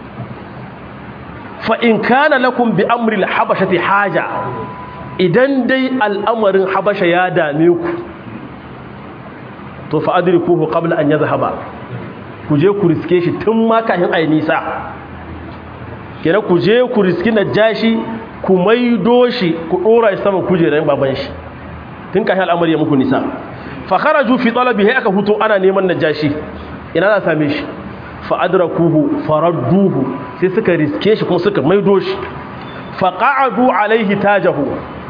fa in kana lakum bi amri al-habashati haja idan dai al'amarin habasha ya dame ku to fa adrikuhu qabla an yadhhaba ku je ku riske shi tun ma kafin ai nisa kenan ku je ku riski najashi ku maido shi ku dora shi sama kujerar baban shi tun kafin al'amari ya muku nisa fa kharaju fi talabihi aka fito ana neman najashi ina za same shi fa adrakuhu faradduhu sai suka riske shi kuma suka maido shi fa qa'adu alaihi tajahu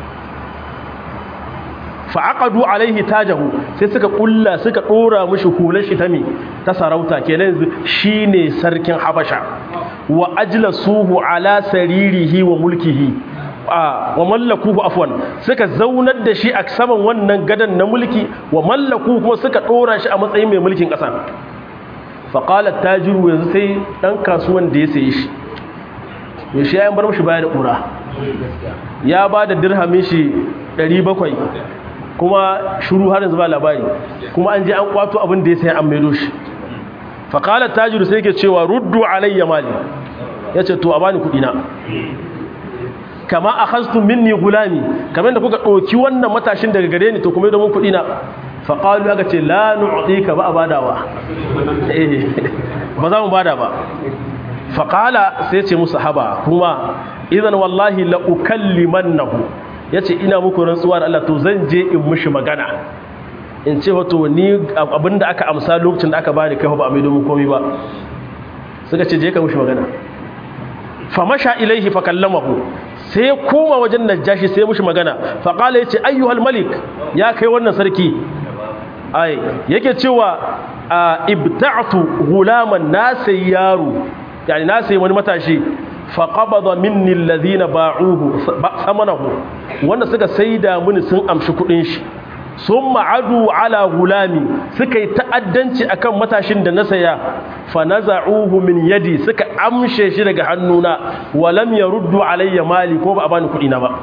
fa'aqadu alaihi tajahu sai suka kulla suka dora mishi hular shi ta me ta sarauta kenan yanzu shine sarkin habasha wa ajlasuhu ala saririhi wa mulkihi wa mallakuhu afwan suka zaunar da shi a saman wannan gadan na mulki wa mallaku kuma suka dora shi a matsayin mai mulkin kasa fa qala tajiru yanzu sai dan kasuwan da ya saye shi ya shi ya bar mishi baya da kura ya ba da dirhamin shi 700 kuma shuru har yanzu ba labari kuma an je an kwato abin da ya sai an maido shi faƙalar tajiru sai ke cewa ruddu alayya mali ya ce to a bani kuɗina kama a hastu minni gulami kamar da kuka ɗauki wannan matashin daga gare ni to kuma domin kuɗina faƙalu aka ce la nu'ti ka ba a badawa ba za mu bada ba faƙala sai ce musu haba kuma idan wallahi la ukallimannahu ya ce ina muku rantsuwa da Allah to zan je in mushi magana in ce wato ni abinda aka amsa lokacin da aka bani kai ba a mai domin komai ba suka ce je ka mushi magana fa masha ilaihi fa kallamahu sai koma wajen najashi sai mushi magana fa qala yace ayyuhal malik ya kai wannan sarki ai yake cewa ibta'tu gulaman nasai yaro yani nasai wani matashi faƙabada minni alladhina ba'uhu samanahu wanda suka saida mini sun amshi kudin shi sun ma'adu ala gulami suka yi ta'addanci akan matashin da na saya fa naza'uhu min yadi suka amshe shi daga hannuna wa lam yaruddu alayya mali ko ba a bani kudi na ba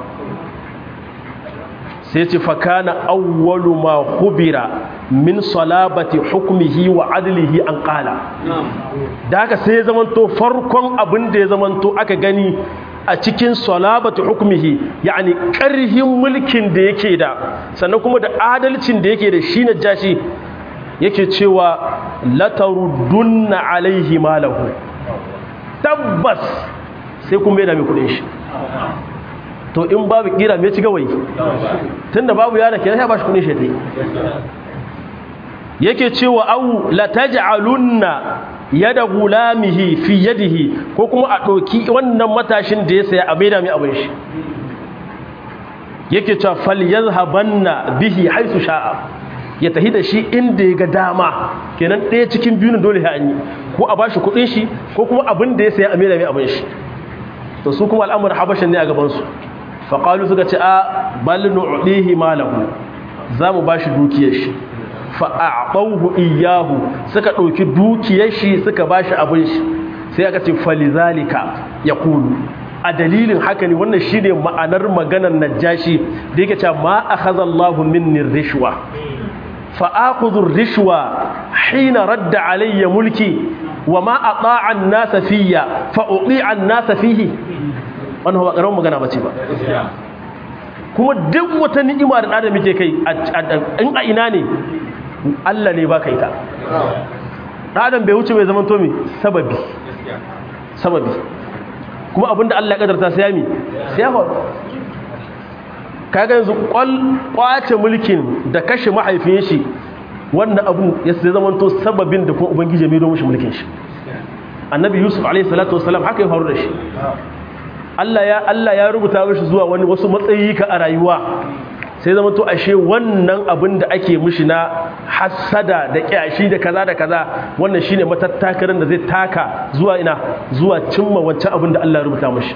sai ce fa kana awwalu ma khubira min salabati hukmihi wa adlihi an qala da haka sai ya zamanto farkon abin da ya zamanto aka gani a cikin salabati hukmihi yani karhin mulkin da yake da sannan kuma da adalcin da yake da shi na jashi yake cewa lataruddunna alaihi malahu tabbas sai kun bai da mai kudin shi to in babu kira mai ci gawayi tunda babu yana kenan ya bashi kudin shi ta yake cewa au la taj'alunna yada gulamihi fi yadihi ko kuma a ɗauki wannan matashin da ya saya a maida mai abin shi yake cewa falyazhabanna bihi haisu sha'a ya tahi da shi inda ya ga dama kenan ɗaya cikin biyun dole ya an yi ko a bashi kuɗin shi ko kuma abin da ya saya a maida mai abin shi to su kuma al'amuran habashin ne a gabansu faƙalu suka ce a bal nu'dihi malahu za mu bashi dukiyar shi fa'aɓauhu iyahu suka ɗauki dukiyar shi suka ba shi abin shi sai aka ce falizalika ya kulu a dalilin haka ne wannan shi ne ma'anar maganar najashi da yake cewa ma a hazallahu minnin rishwa fa'akuzun rishwa hina radda alayya mulki wa ma a ɗa'an nasa fiya fa'uɗi'an nasa fihi wannan ba ƙaramin magana ba ce ba kuma duk wata ni'ima da ɗada muke kai in a ina ne Allah ne baka ita ɗadan bai wuce mai zaman tomi sababi sababi kuma abinda Allah ya ƙadarta sai yami sai ya faru kaga yanzu kwace mulkin da kashe mahaifin shi wannan abu ya sai zamanto sababin da kuma ubangiji mai domin shi mulkin shi annabi yusuf alaihi salatu wasalam haka ya faru da shi Allah ya Allah ya rubuta mishi zuwa wani wasu matsayi ka a rayuwa sai zama to ashe wannan abin da ake mishi na hasada da kyashi da kaza da kaza wannan shine matattakarin da zai taka zuwa ina zuwa cimma wancan abin da Allah ya rubuta mishi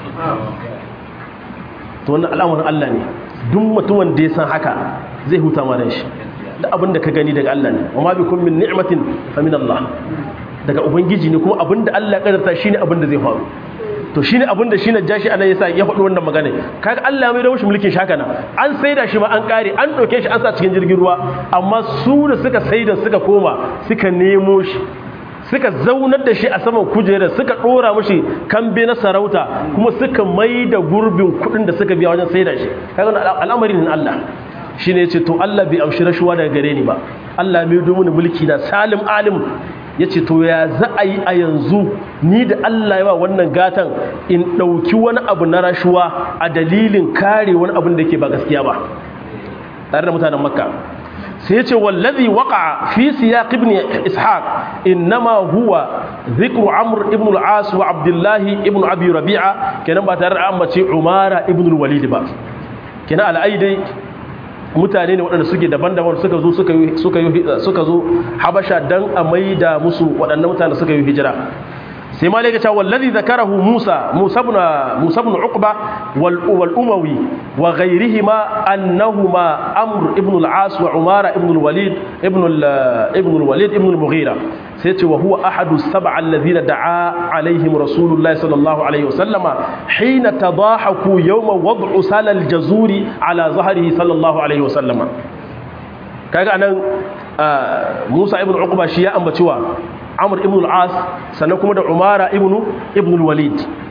to wannan al'amarin Allah ne duk mutumin da ya san haka zai huta ma ran shi da abin da ka gani daga Allah ne wa ma bikum min ni'matin fa min Allah daga ubangiji ne kuma abin da Allah ya kadarta shine abin da zai faru to shine abin da shine jashi anan yasa ya faɗi wannan magana kaga Allah mai da mushi mulkin shaka nan an saida shi ma an kare an ɗauke shi an sa cikin jirgin ruwa amma su da suka saida suka koma suka nemo shi suka zaunar da shi a saman kujerar suka ɗora mushi kambe na sarauta kuma suka mai da gurbin kuɗin da suka biya wajen saida shi kaga al'amarin Allah shine yace to Allah bai amshi rashuwa daga gare ni ba Allah mai domin mulki na salim alim ya ce to ya za a yi a yanzu ni da Allah yawa wannan gatan in ɗauki wani abu na rashuwa a dalilin kare wani abin da ke ba gaskiya ba tare da mutanen makka sai ya ce wallazi waka fi siyaq ibn ishaq innama huwa dhikru amr ibn al-as wa abdullahi ibn abi rabi'a kenan ba tare da ambace umara ibn al-walid ba kenan al'aidai mutane ne waɗanda suke daban-daban suka zo suka zo habasha don a maida musu waɗannan mutane suka yi hijira sai ma laika cewa wallazi zakarahu Musa Musa ibn Musa ibn Uqba wal wal Umawi wa ghayrihima annahuma Amr ibn al-As wa Umara ibn al-Walid ibn ibn al-Walid ibn al-Mughira sai ce wa huwa ahadu sab'a alladhina da'a alaihim Rasulullah sallallahu alaihi wasallama hina tadahaku yawma wad'u salal jazuri ala zahrihi sallallahu alaihi wasallama kaga anan Musa ibn Uqba shi ya ambaci wa Amr ibn al-As sannan kuma da Umara ibn ibn al-Walid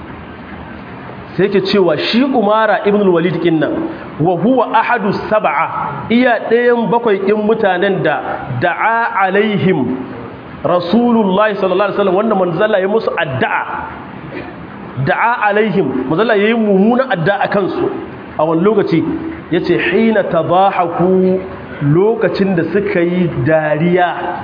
sai ke cewa shi Umara ibn al-Walid din nan wa huwa ahadu sab'a iya ɗayan bakwai ɗin mutanen da da'a alaihim Rasulullahi sallallahu alaihi wasallam wanda manzala ya musu addu'a da'a alaihim manzala yayi mummunan addu'a kansu a wani lokaci yace hina tadahaku lokacin da suka yi dariya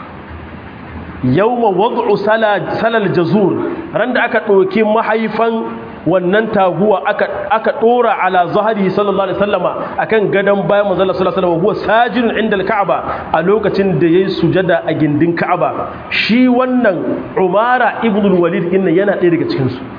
yawma wad'u salal jazur ran da aka ɗauki mahaifan wannan taguwa aka aka dora ala zahari sallallahu alaihi wasallama akan gadan bayan manzon sallallahu alaihi wasallam huwa sajidun inda al-ka'aba a lokacin da yayi sujada a gindin ka'aba shi wannan umara ibn al-walid din yana ɗaya daga cikin su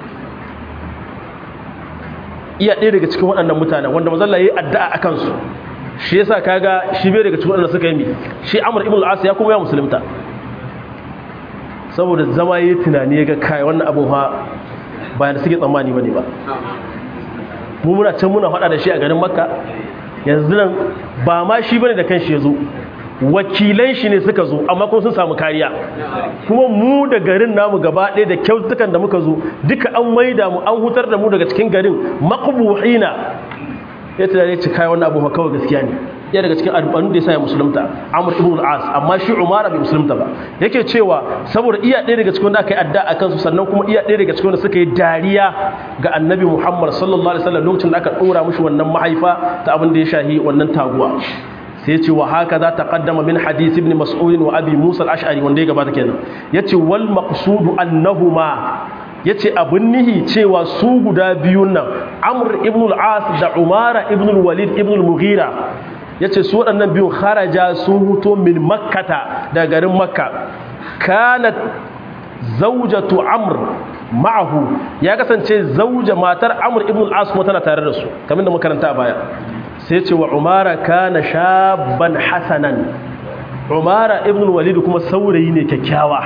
iya ɗaya daga cikin waɗannan mutanen wanda manzon Allah yayi addu'a akan su shi yasa kaga shi bai daga cikin waɗanda suka yi mi shi amr ibn al-as ya kuma ya musulunta saboda zama yi tunani ya ga kai wannan abin ha bayan da suke tsammani ba ne ba mu muna can muna faɗa da shi a garin makka yanzu nan ba ma shi bane da kanshi ya zo wakilan shi ne suka zo amma kuma sun samu kariya kuma mu da garin namu gaba ɗaya da kyautukan da muka zo duka an maida mu an hutar da mu daga cikin garin maqbuhina ya tunane ci kai wannan abu kawai gaskiya ne ya daga cikin alƙalun da ya sa ya musulunta amur ibn al-as amma shi umara bai musulunta ba yake cewa saboda iya ɗaya daga cikin wanda aka yi adda a kansu sannan kuma iya ɗaya daga cikin wanda suka yi dariya ga annabi muhammad sallallahu alaihi wasallam lokacin da aka ɗora mushi wannan mahaifa ta abin da ya shahi wannan taguwa sai ya ce wa haka za ta kaddama min hadisi ibn mas'ud wa abi musa al-ash'ari wanda ya gabata kenan yace wal maqsudu annahuma ya ce abin nihi cewa su guda biyun nan amur ibn al-as da umara ibn al-walid ibn al-mughira ya ce su waɗannan biyun haraja sun huto min makkata da garin makka kanat zaujatu amr ma'ahu ya kasance zauja matar amr ibn al-as kuma tana tare da su kamar da makaranta a baya sai ce wa umara kana shabban hasanan umara ibn al-walid kuma saurayi ne kyakkyawa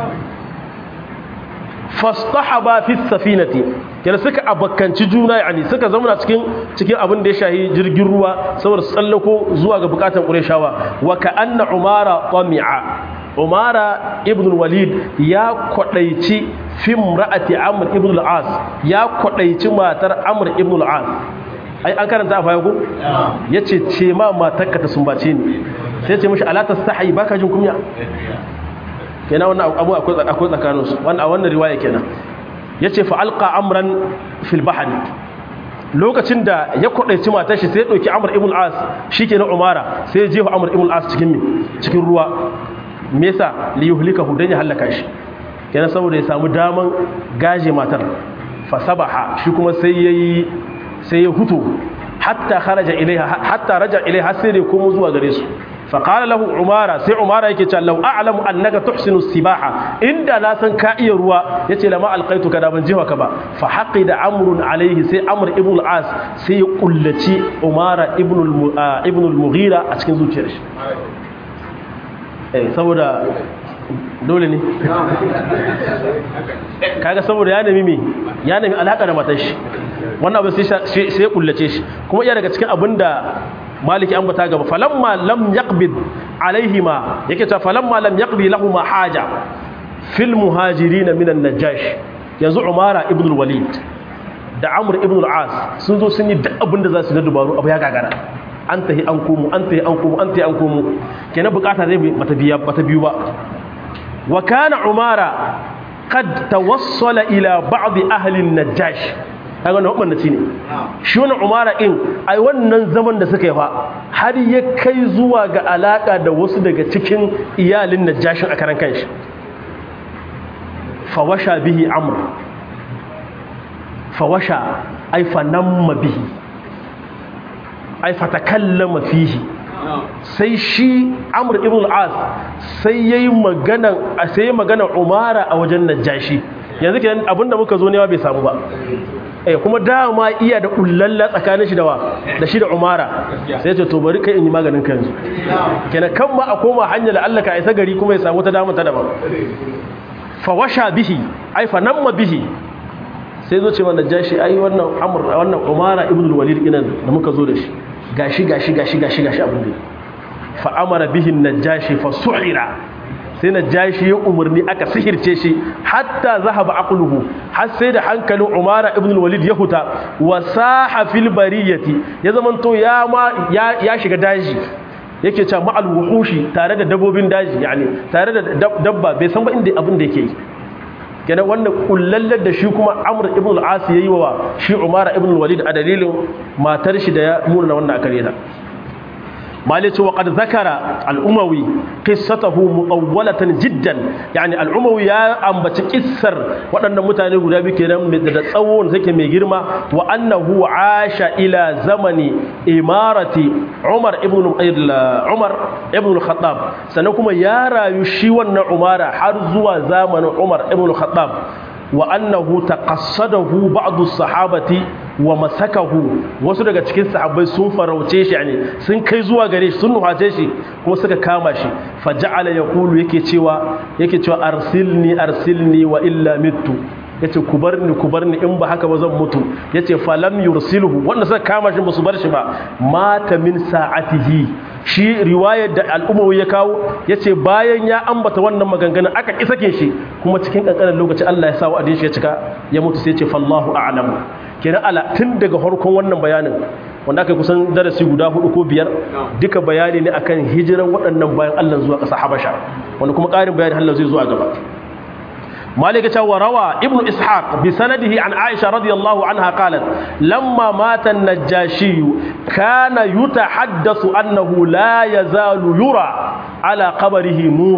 fastahaba fi safinati kenan suka abakkanci juna yani suka zama cikin cikin abin da ya shahi jirgin ruwa saboda tsallako zuwa ga bukatan qurayshawa wa ka'anna umara tami'a umara ibn walid ya kwadaici fi imra'ati amr ibn al-as ya kwadaici matar amr ibn al-as ai an karanta a baya ko yace ce ma matarka ta sumbace ni sai ce mishi ala tastahi baka jin kunya kenan wannan abu akwai tsakaninsu a wannan riwaya kenan ya ce fa'alƙa amran fil bahari lokacin da ya kwadaici matar shi sai ya dauki Amr ibn al-As shikenan Umara sai ya jefa Amr ibn al-As cikin mi cikin ruwa me yasa li yuhlikahu dan ya halaka shi kenan saboda ya samu daman gaje matar fa sabaha shi kuma sai yayi sai ya hutu hatta kharaja ilaiha hatta raja ilaiha sai da komo zuwa gare su fa qala lahu umara sai umara yake cewa law a'lamu annaka tuhsinu sibaha inda na san ka iya ruwa yace lama alqaitu ka da ban jiwa ka ba fa haqida amrun alaihi sai amr ibn al-as sai ya kullaci umara ibn ibn al-mughira a cikin zuciyar shi eh saboda dole ne kaga saboda ya nemi me ya nemi alaka da matar shi wannan abin sai ya kullace shi kuma iya daga cikin abin da maliki an bata gaba falamma lam yaqbid alaihima yake ta falamma lam yaqdi lahum haja fil muhajirin min an-najash yanzu umara ibn al-walid da amr ibn al-as sun zo sun yi duk abin da za su na dubaru abu ya gagara an tahi an komo an tahi an komo an tahi an komo kenan bukata zai bata biya bata biyu ba wa kana umara qad tawassala ila ba'd ahli an-najash kaga wannan mabannaci ne shi wannan umara din ai wannan zaman da suka yi fa har ya kai zuwa ga alaka da wasu daga cikin iyalin najashin a karan kanshi fawasha bihi amr fawasha ai fanamma bihi ai fatakallama fihi sai shi amr ibn al-as sai yayi magana sai magana umara a wajen najashi yanzu kenan abinda muka zo ne bai samu ba eh kuma dama iya da kullalla tsakanin shi da wa da shi da umara sai ce to bari kai in yi maganin ka yanzu kenan kan ma a koma hanya da Allah ka isa gari kuma ya samu ta dama ta daban fa washa bihi ai fa namma bihi sai zo ce mana jashi ai wannan amr wannan umara ibn al-walid ina da muka zo da shi gashi gashi gashi gashi gashi abin da fa amara bihi najashi fa su'ira sai najashi ya umarni aka sihirce shi hatta zahaba aqluhu har sai da hankalin umara ibn al-walid ya huta wa saha fil bariyati ya zamanto ya ma ya shiga daji yake cewa ma'al wuhushi tare da dabbobin daji yani tare da dabba bai san ba inda abin da yake yi kenan wannan kullallar da shi kuma amr ibn al-as yayi wa shi umara ibn al-walid a dalilin matar shi da ya muna wannan akare ta مالك وقد ذكر الأموي قصته مطولة جدا يعني الأموي يا أم بتكسر وأن متاني غدا بكنا من تصون زكي ميجرما وأنه عاش إلى زمن إمارة عمر ابن عمر ابن الخطاب سنكم يارا يشيون عمر حرزوا زمن عمر ابن الخطاب وأنه تقصده بعض الصحابة wa masakahu wasu daga cikin sahabbai sun farauce shi ne sun kai zuwa gare shi sun nuhace shi kuma suka kama shi faja'ala yaqulu yake cewa yake cewa arsilni arsilni wa illa mittu yace ku bar ni ku bar ni in ba haka ba zan mutu yace falam yursilhu wanda suka kama shi basu bar shi ba mata min sa'atihi shi riwayar da al'umma ya kawo yace bayan ya ambata wannan maganganun aka ki sake shi kuma cikin kankanin lokaci Allah ya sa wa'adin shi ya cika ya mutu sai yace fallahu a'lamu kenan ala tun daga harkon wannan bayanin wanda aka kusan darasi guda hudu ko biyar duka bayani ne akan hijiran waɗannan bayan Allah zuwa ƙasa Habasha wanda kuma ƙarin bayani Allah zai zo a gaba مالك وروى ابن إسحاق بسنده عن عائشة رضي الله عنها قالت لما مات النجاشي كان يتحدث أنه لا يزال يرى على قبره نور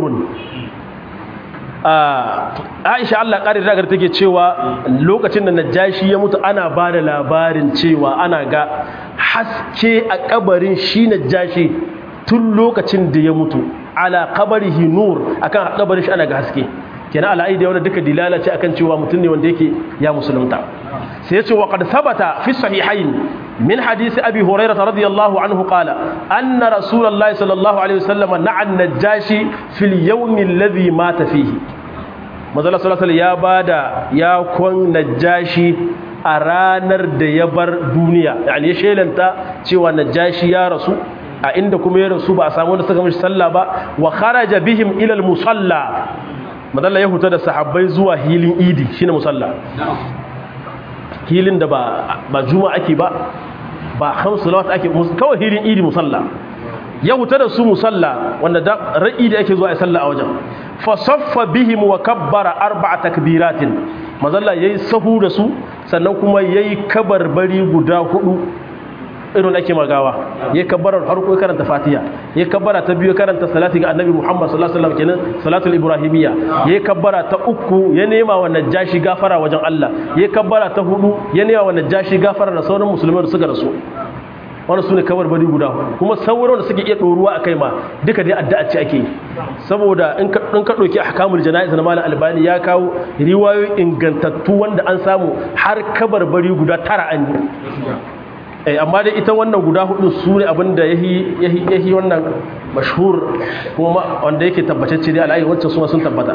Aisha Allah ƙarin ragar take cewa lokacin da Najashi ya mutu ana ba da labarin cewa ana ga haske a kabarin shi Najashi tun lokacin da ya mutu ala kabarihi nur akan kabarin shi ana ga haske kenan al'aidi wanda duka dilala ce akan cewa mutum ne wanda yake ya musulunta sai yace wa qad thabata fi sahihayn min hadisi abi hurairah radiyallahu anhu qala anna rasulullahi sallallahu alaihi wasallam na'a an-najashi fil yawm alladhi mata fihi manzo sallallahu alaihi ya bada ya kon najashi a ranar da ya bar duniya yani ya shelanta cewa najashi ya rasu a inda kuma ya rasu ba a samu wanda suka mishi sallah ba wa kharaja bihim ila al-musalla madalla ya huta da sahabbai zuwa hilin idi shine musalla hilin da ba ba juma'a ake ba ba khamsu salawat ake kawai hilin idi musalla ya huta da su musalla wanda da ra'i da ake zuwa a sallah a wajen fa saffa bihim wa kabbara arba'a takbiratin mazalla yayi sahu da su sannan kuma yayi kabarbari guda hudu irin ake magawa ya kabbarar farko ya karanta fatiha ya kabbara ta biyu karanta salati ga annabi muhammad sallallahu alaihi wasallam kenan salatul ibrahimiyya ya kabbara ta uku ya nema wa najashi gafara wajen Allah ya kabbara ta hudu ya nema wa najashi gafara da sauran musulmai da suka rasu wani su ne kawar bari guda kuma sauran da suke iya ɗoruwa a kai ma duka dai addu'a ce ake yi saboda in ka ɗauki ahkamul jana'iz na malam albani ya kawo riwayoyi ingantattu wanda an samu har kabar bari guda tara an yi amma dai ita wannan guda hudu su ne abinda ya yi wannan mashhur kuma wanda yake tabbatacce dai al'ayi wancan suna sun tabbata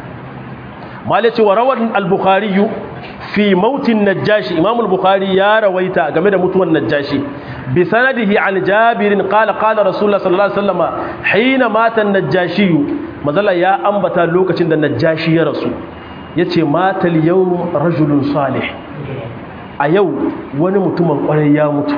malaci wa rawar al-bukhari fi mautin najashi imam al-bukhari ya rawaita game da mutuwan najashi bi sanadihi an jabirin qala qala rasulullah sallallahu alaihi wasallam hina mata an-najashi mazalla ya ambata lokacin da najashi ya rasu yace mata al-yawm rajulun salih a yau wani mutumin kwarai ya mutu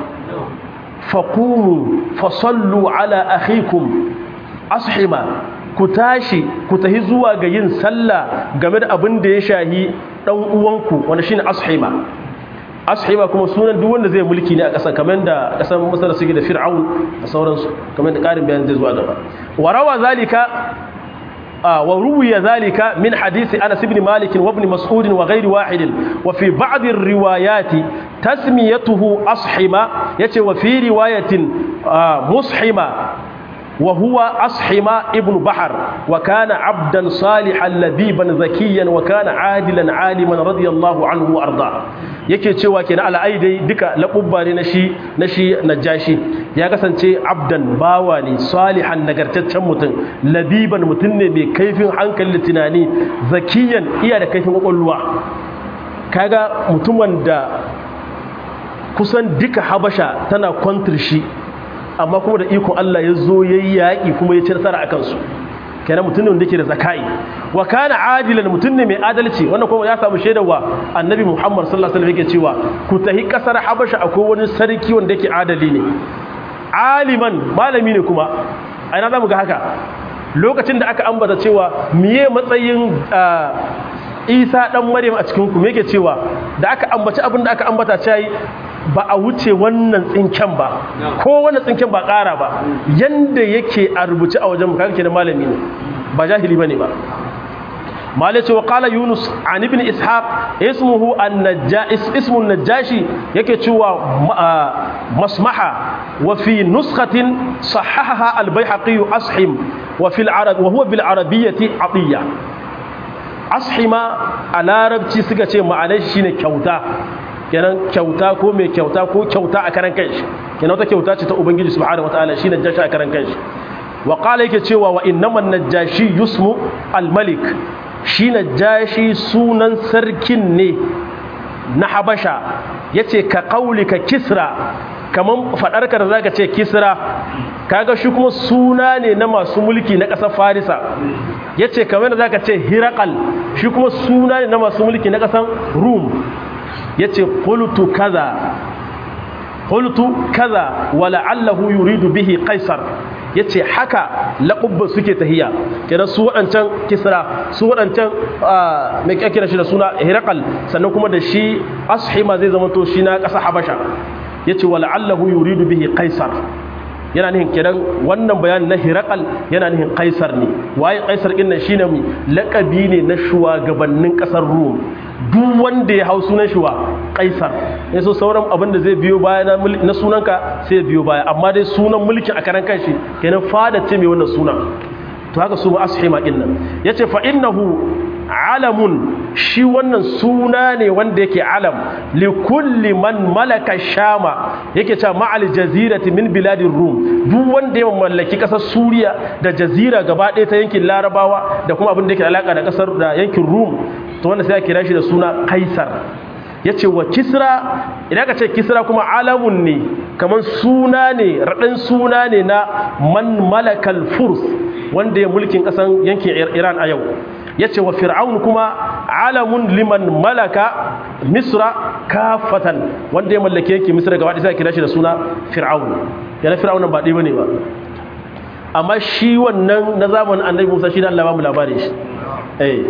faqumu fasallu ala akhikum ashima ku tashi ku tahi zuwa ga yin sallah game da abin da ya shahi dan uwanku wanda shine ashima ashima kuma sunan duk wanda zai mulki ne a ƙasa kamar da ƙasar masar suke da fir'aun da sauransu kamar da ƙarin bayan zai zuwa gaba wa rawa zalika wa ruwiya zalika min hadisi Anas ibn Malik wa ibn Mas'ud wa ghairi wahid wa fi ba'd ar-riwayat tasmiyatuhu ashima yace wa fi riwayatin mushima وهو أصحم ابن بحر وكان عبدا صالحا لبيبا ذكيا وكان عادلا عالما رضي الله عنه وأرضاه yake cewa kenan ala aidai duka labubba ne na shi na shi najashi ya kasance abdan bawa ne salihan nagartaccen mutum labiban mutum ne mai kaifin hankali tunani zakiyan iya da kaifin kwakwalwa kaga mutumin da kusan duka habasha tana kwantar shi amma kuma da ikon Allah ya zo ya yi yaƙi kuma ya ci nasara a kansu kenan mutum ne wanda ke da zakai wa kana adilan mutum ne mai adalci wannan kuma ya samu shaidarwa annabi muhammad sallallahu alaihi wasallam yake cewa ku tahi kasar habasha akwai wani sarki wanda yake adali ne aliman malami ne kuma a ina zamu ga haka lokacin da aka ambata cewa miye matsayin isa dan maryam a cikin ku me yake cewa da aka ambaci abin da aka ambata cewa ba a wuce wannan tsinken ba ko wannan tsinken ba ƙara ba yanda yake a rubuce a wajen kaga kenan malami ne ba jahili bane ba malai ce wa qala yunus an ibn ishaq ismuhu an-najjas ismu an-najashi yake cewa masmaha wa fi nuskhatin sahahaha al-baihaqi ashim wa fi al-arab wa huwa bil arabiyyati atiya ashima a larabci suka ce ma'anar shine kyauta kenan kyauta ko mai kyauta ko kyauta a karan kanshi kenan wata kyauta ce ta ubangiji subhanahu wataala shi najashi a karan kanshi wa qala yake cewa wa innaman najashi yusmu al-malik shi najashi sunan sarkin ne na habasha yace ka qaulika kisra kaman fadarka da zaka ce kisra kaga shi kuma suna ne na masu mulki na ƙasar farisa yace kamar da zaka ce hirakal shi kuma suna ne na masu mulki na ƙasar rum ya ce ƙultu kaza ƙultu kaza wala'allahu yuridu bihi kaisar ya ce haka laƙubban suke tahiya kenan su waɗancan kisra su waɗancan mai ƙyaƙira shi da suna hirakal sannan kuma da shi ashima zai zama to shi na ƙasa habasha ya ce wala'allahu yuridu bihi kaisar yana nihin kenan wannan bayanin na hirakal yana nihin kaisar ne waye kaisar ɗin nan shine mai laƙabi ne na shugabannin ƙasar rum duk wanda ya hau sunan shi wa kaisar ya so sauran abin da zai biyo baya na sunanka sai biyo baya amma dai sunan mulkin a karan kanshi kenan fada ce mai wannan suna to haka su ma ashima din nan yace fa innahu alamun shi wannan suna ne wanda yake alam li kulli man malaka shama yake cewa ma'al jazirati min biladir rum duk wanda ya mallaki kasar suriya da jazira gaba ɗaya ta yankin larabawa da kuma abin da yake alaka da kasar da yankin rum to wanda sai ya kira shi da suna kaisar ya ce wa kisra idan ka ce kisra kuma alamun ne kamar suna ne raɗin suna ne na man malakal furs wanda ya mulkin ƙasan yankin iran a yau ya ce wa fir'aun kuma alamun liman malaka misra kafatan wanda ya mallake yankin misra gaba ɗaya sai ya kira shi da suna fir'aun yana fir'aun ba ɗaya ba ne ba amma shi wannan na zamanin annabi musa shi da allah ba mu labarin shi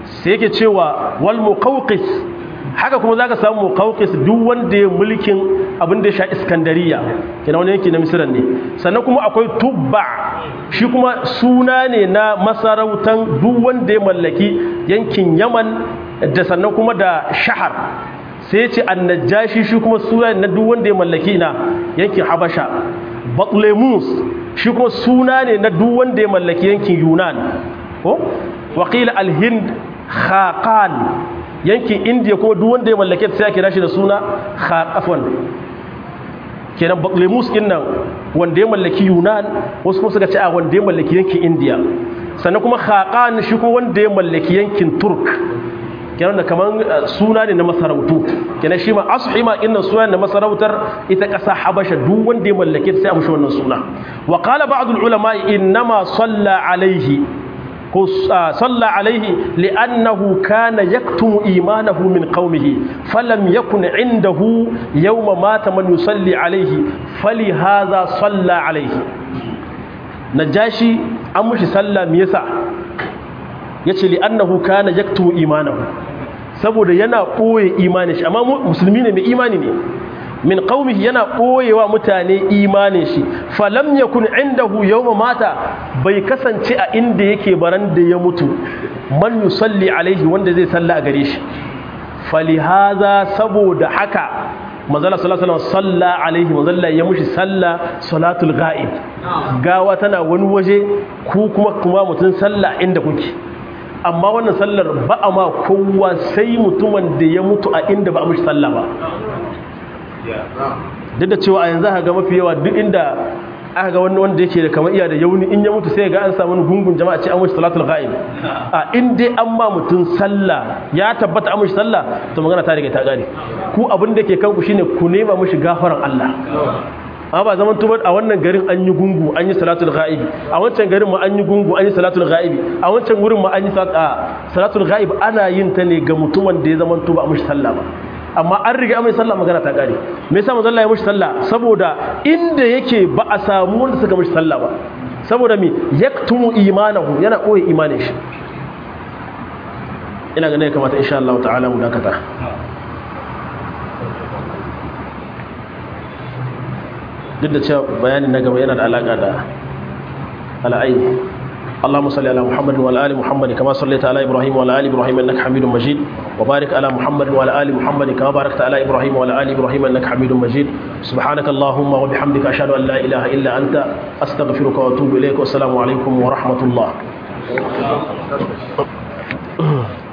sai yake cewa wal muqawqis haka kuma zaka samu muqawqis duk wanda ya mulkin abin da ya sha iskandariya kenan wani yanki na misran ne sannan kuma akwai tubba shi kuma suna ne na masarautan duk wanda ya mallaki yankin yaman da sannan kuma da shahar sai ya ce annajashi shi kuma suna ne na duk wanda ya mallaki na yankin habasha batlemus shi kuma suna ne na duk wanda ya mallaki yankin yunan ko wakila alhind khaqan yankin indiya kuma duk wanda ya mallake ta sai kira shi da suna khaqafan kenan batlemus din nan wanda ya mallaki yunan wasu kuma suka ce a wanda ya mallaki yankin indiya sannan kuma khaqan shi kuma wanda ya mallaki yankin turk kenan da kaman suna ne na masarautu kenan shi ma ashima inna suna na masarautar ita kasa habasha duk wanda ya mallake ta sai a mushi wannan suna wa qala ba'd al ulama innama salla alaihi ko salla alaihi li'annahu kana yaktumu imanahu min qaumihi falam yakun indahu yawma mata man yusalli alaihi fali hadha salla alaihi najashi an mushi salla me yasa yace li'annahu kana yaktumu imanahu saboda yana koye imanin shi amma musulmi ne mai imani ne min qaumihi yana koyewa mutane imanin shi falam yakun indahu yawma mata bai kasance a inda yake baran da ya mutu man yusalli alaihi wanda zai salla a gare shi falihaza saboda haka manzala sallallahu alaihi wasallam salla alaihi manzala ya mushi salla salatul ghaib gawa tana wani waje ku kuma kuma mutun salla inda kuke amma wannan sallar ba a ma kowa sai mutumin da ya mutu a inda ba a mushi salla ba duk da cewa a yanzu aka ga mafi yawa duk inda aka ga wani wanda yake da kamar iya da yauni in ya mutu sai ga an samu gungun jama'a ce an wuce salatul ghaib a in dai an ba mutum sallah ya tabbata an mushi sallah to magana ta riga ta gane ku abin da ke kanku shine ku nema mushi gafaran Allah amma ba zaman tubar a wannan garin an yi gungu an yi salatul ghaib a wancan garin ma an yi gungu an yi salatul ghaib a wancan wurin ma an yi salatul ghaib ana yin ta ne ga mutumin da ya zaman tuba a mushi sallah ba amma an riga mai sallah magana ta kare me yasa manzo Allah ya mushi sallah saboda inda yake ba a samu wanda suka mushi sallah ba saboda me yaktumu imanahu yana koyi imanin shi ina ganin ya kamata insha Allah ta'ala mu dakata duk da cewa bayanin na gaba yana da alaka da al'ayi اللهم صل على محمد وعلى ال محمد كما صليت على ابراهيم وعلى ال ابراهيم انك حميد مجيد وبارك على محمد وعلى ال محمد كما باركت على ابراهيم وعلى ال ابراهيم انك حميد مجيد سبحانك اللهم وبحمدك اشهد ان لا اله الا انت استغفرك واتوب اليك والسلام عليكم ورحمه الله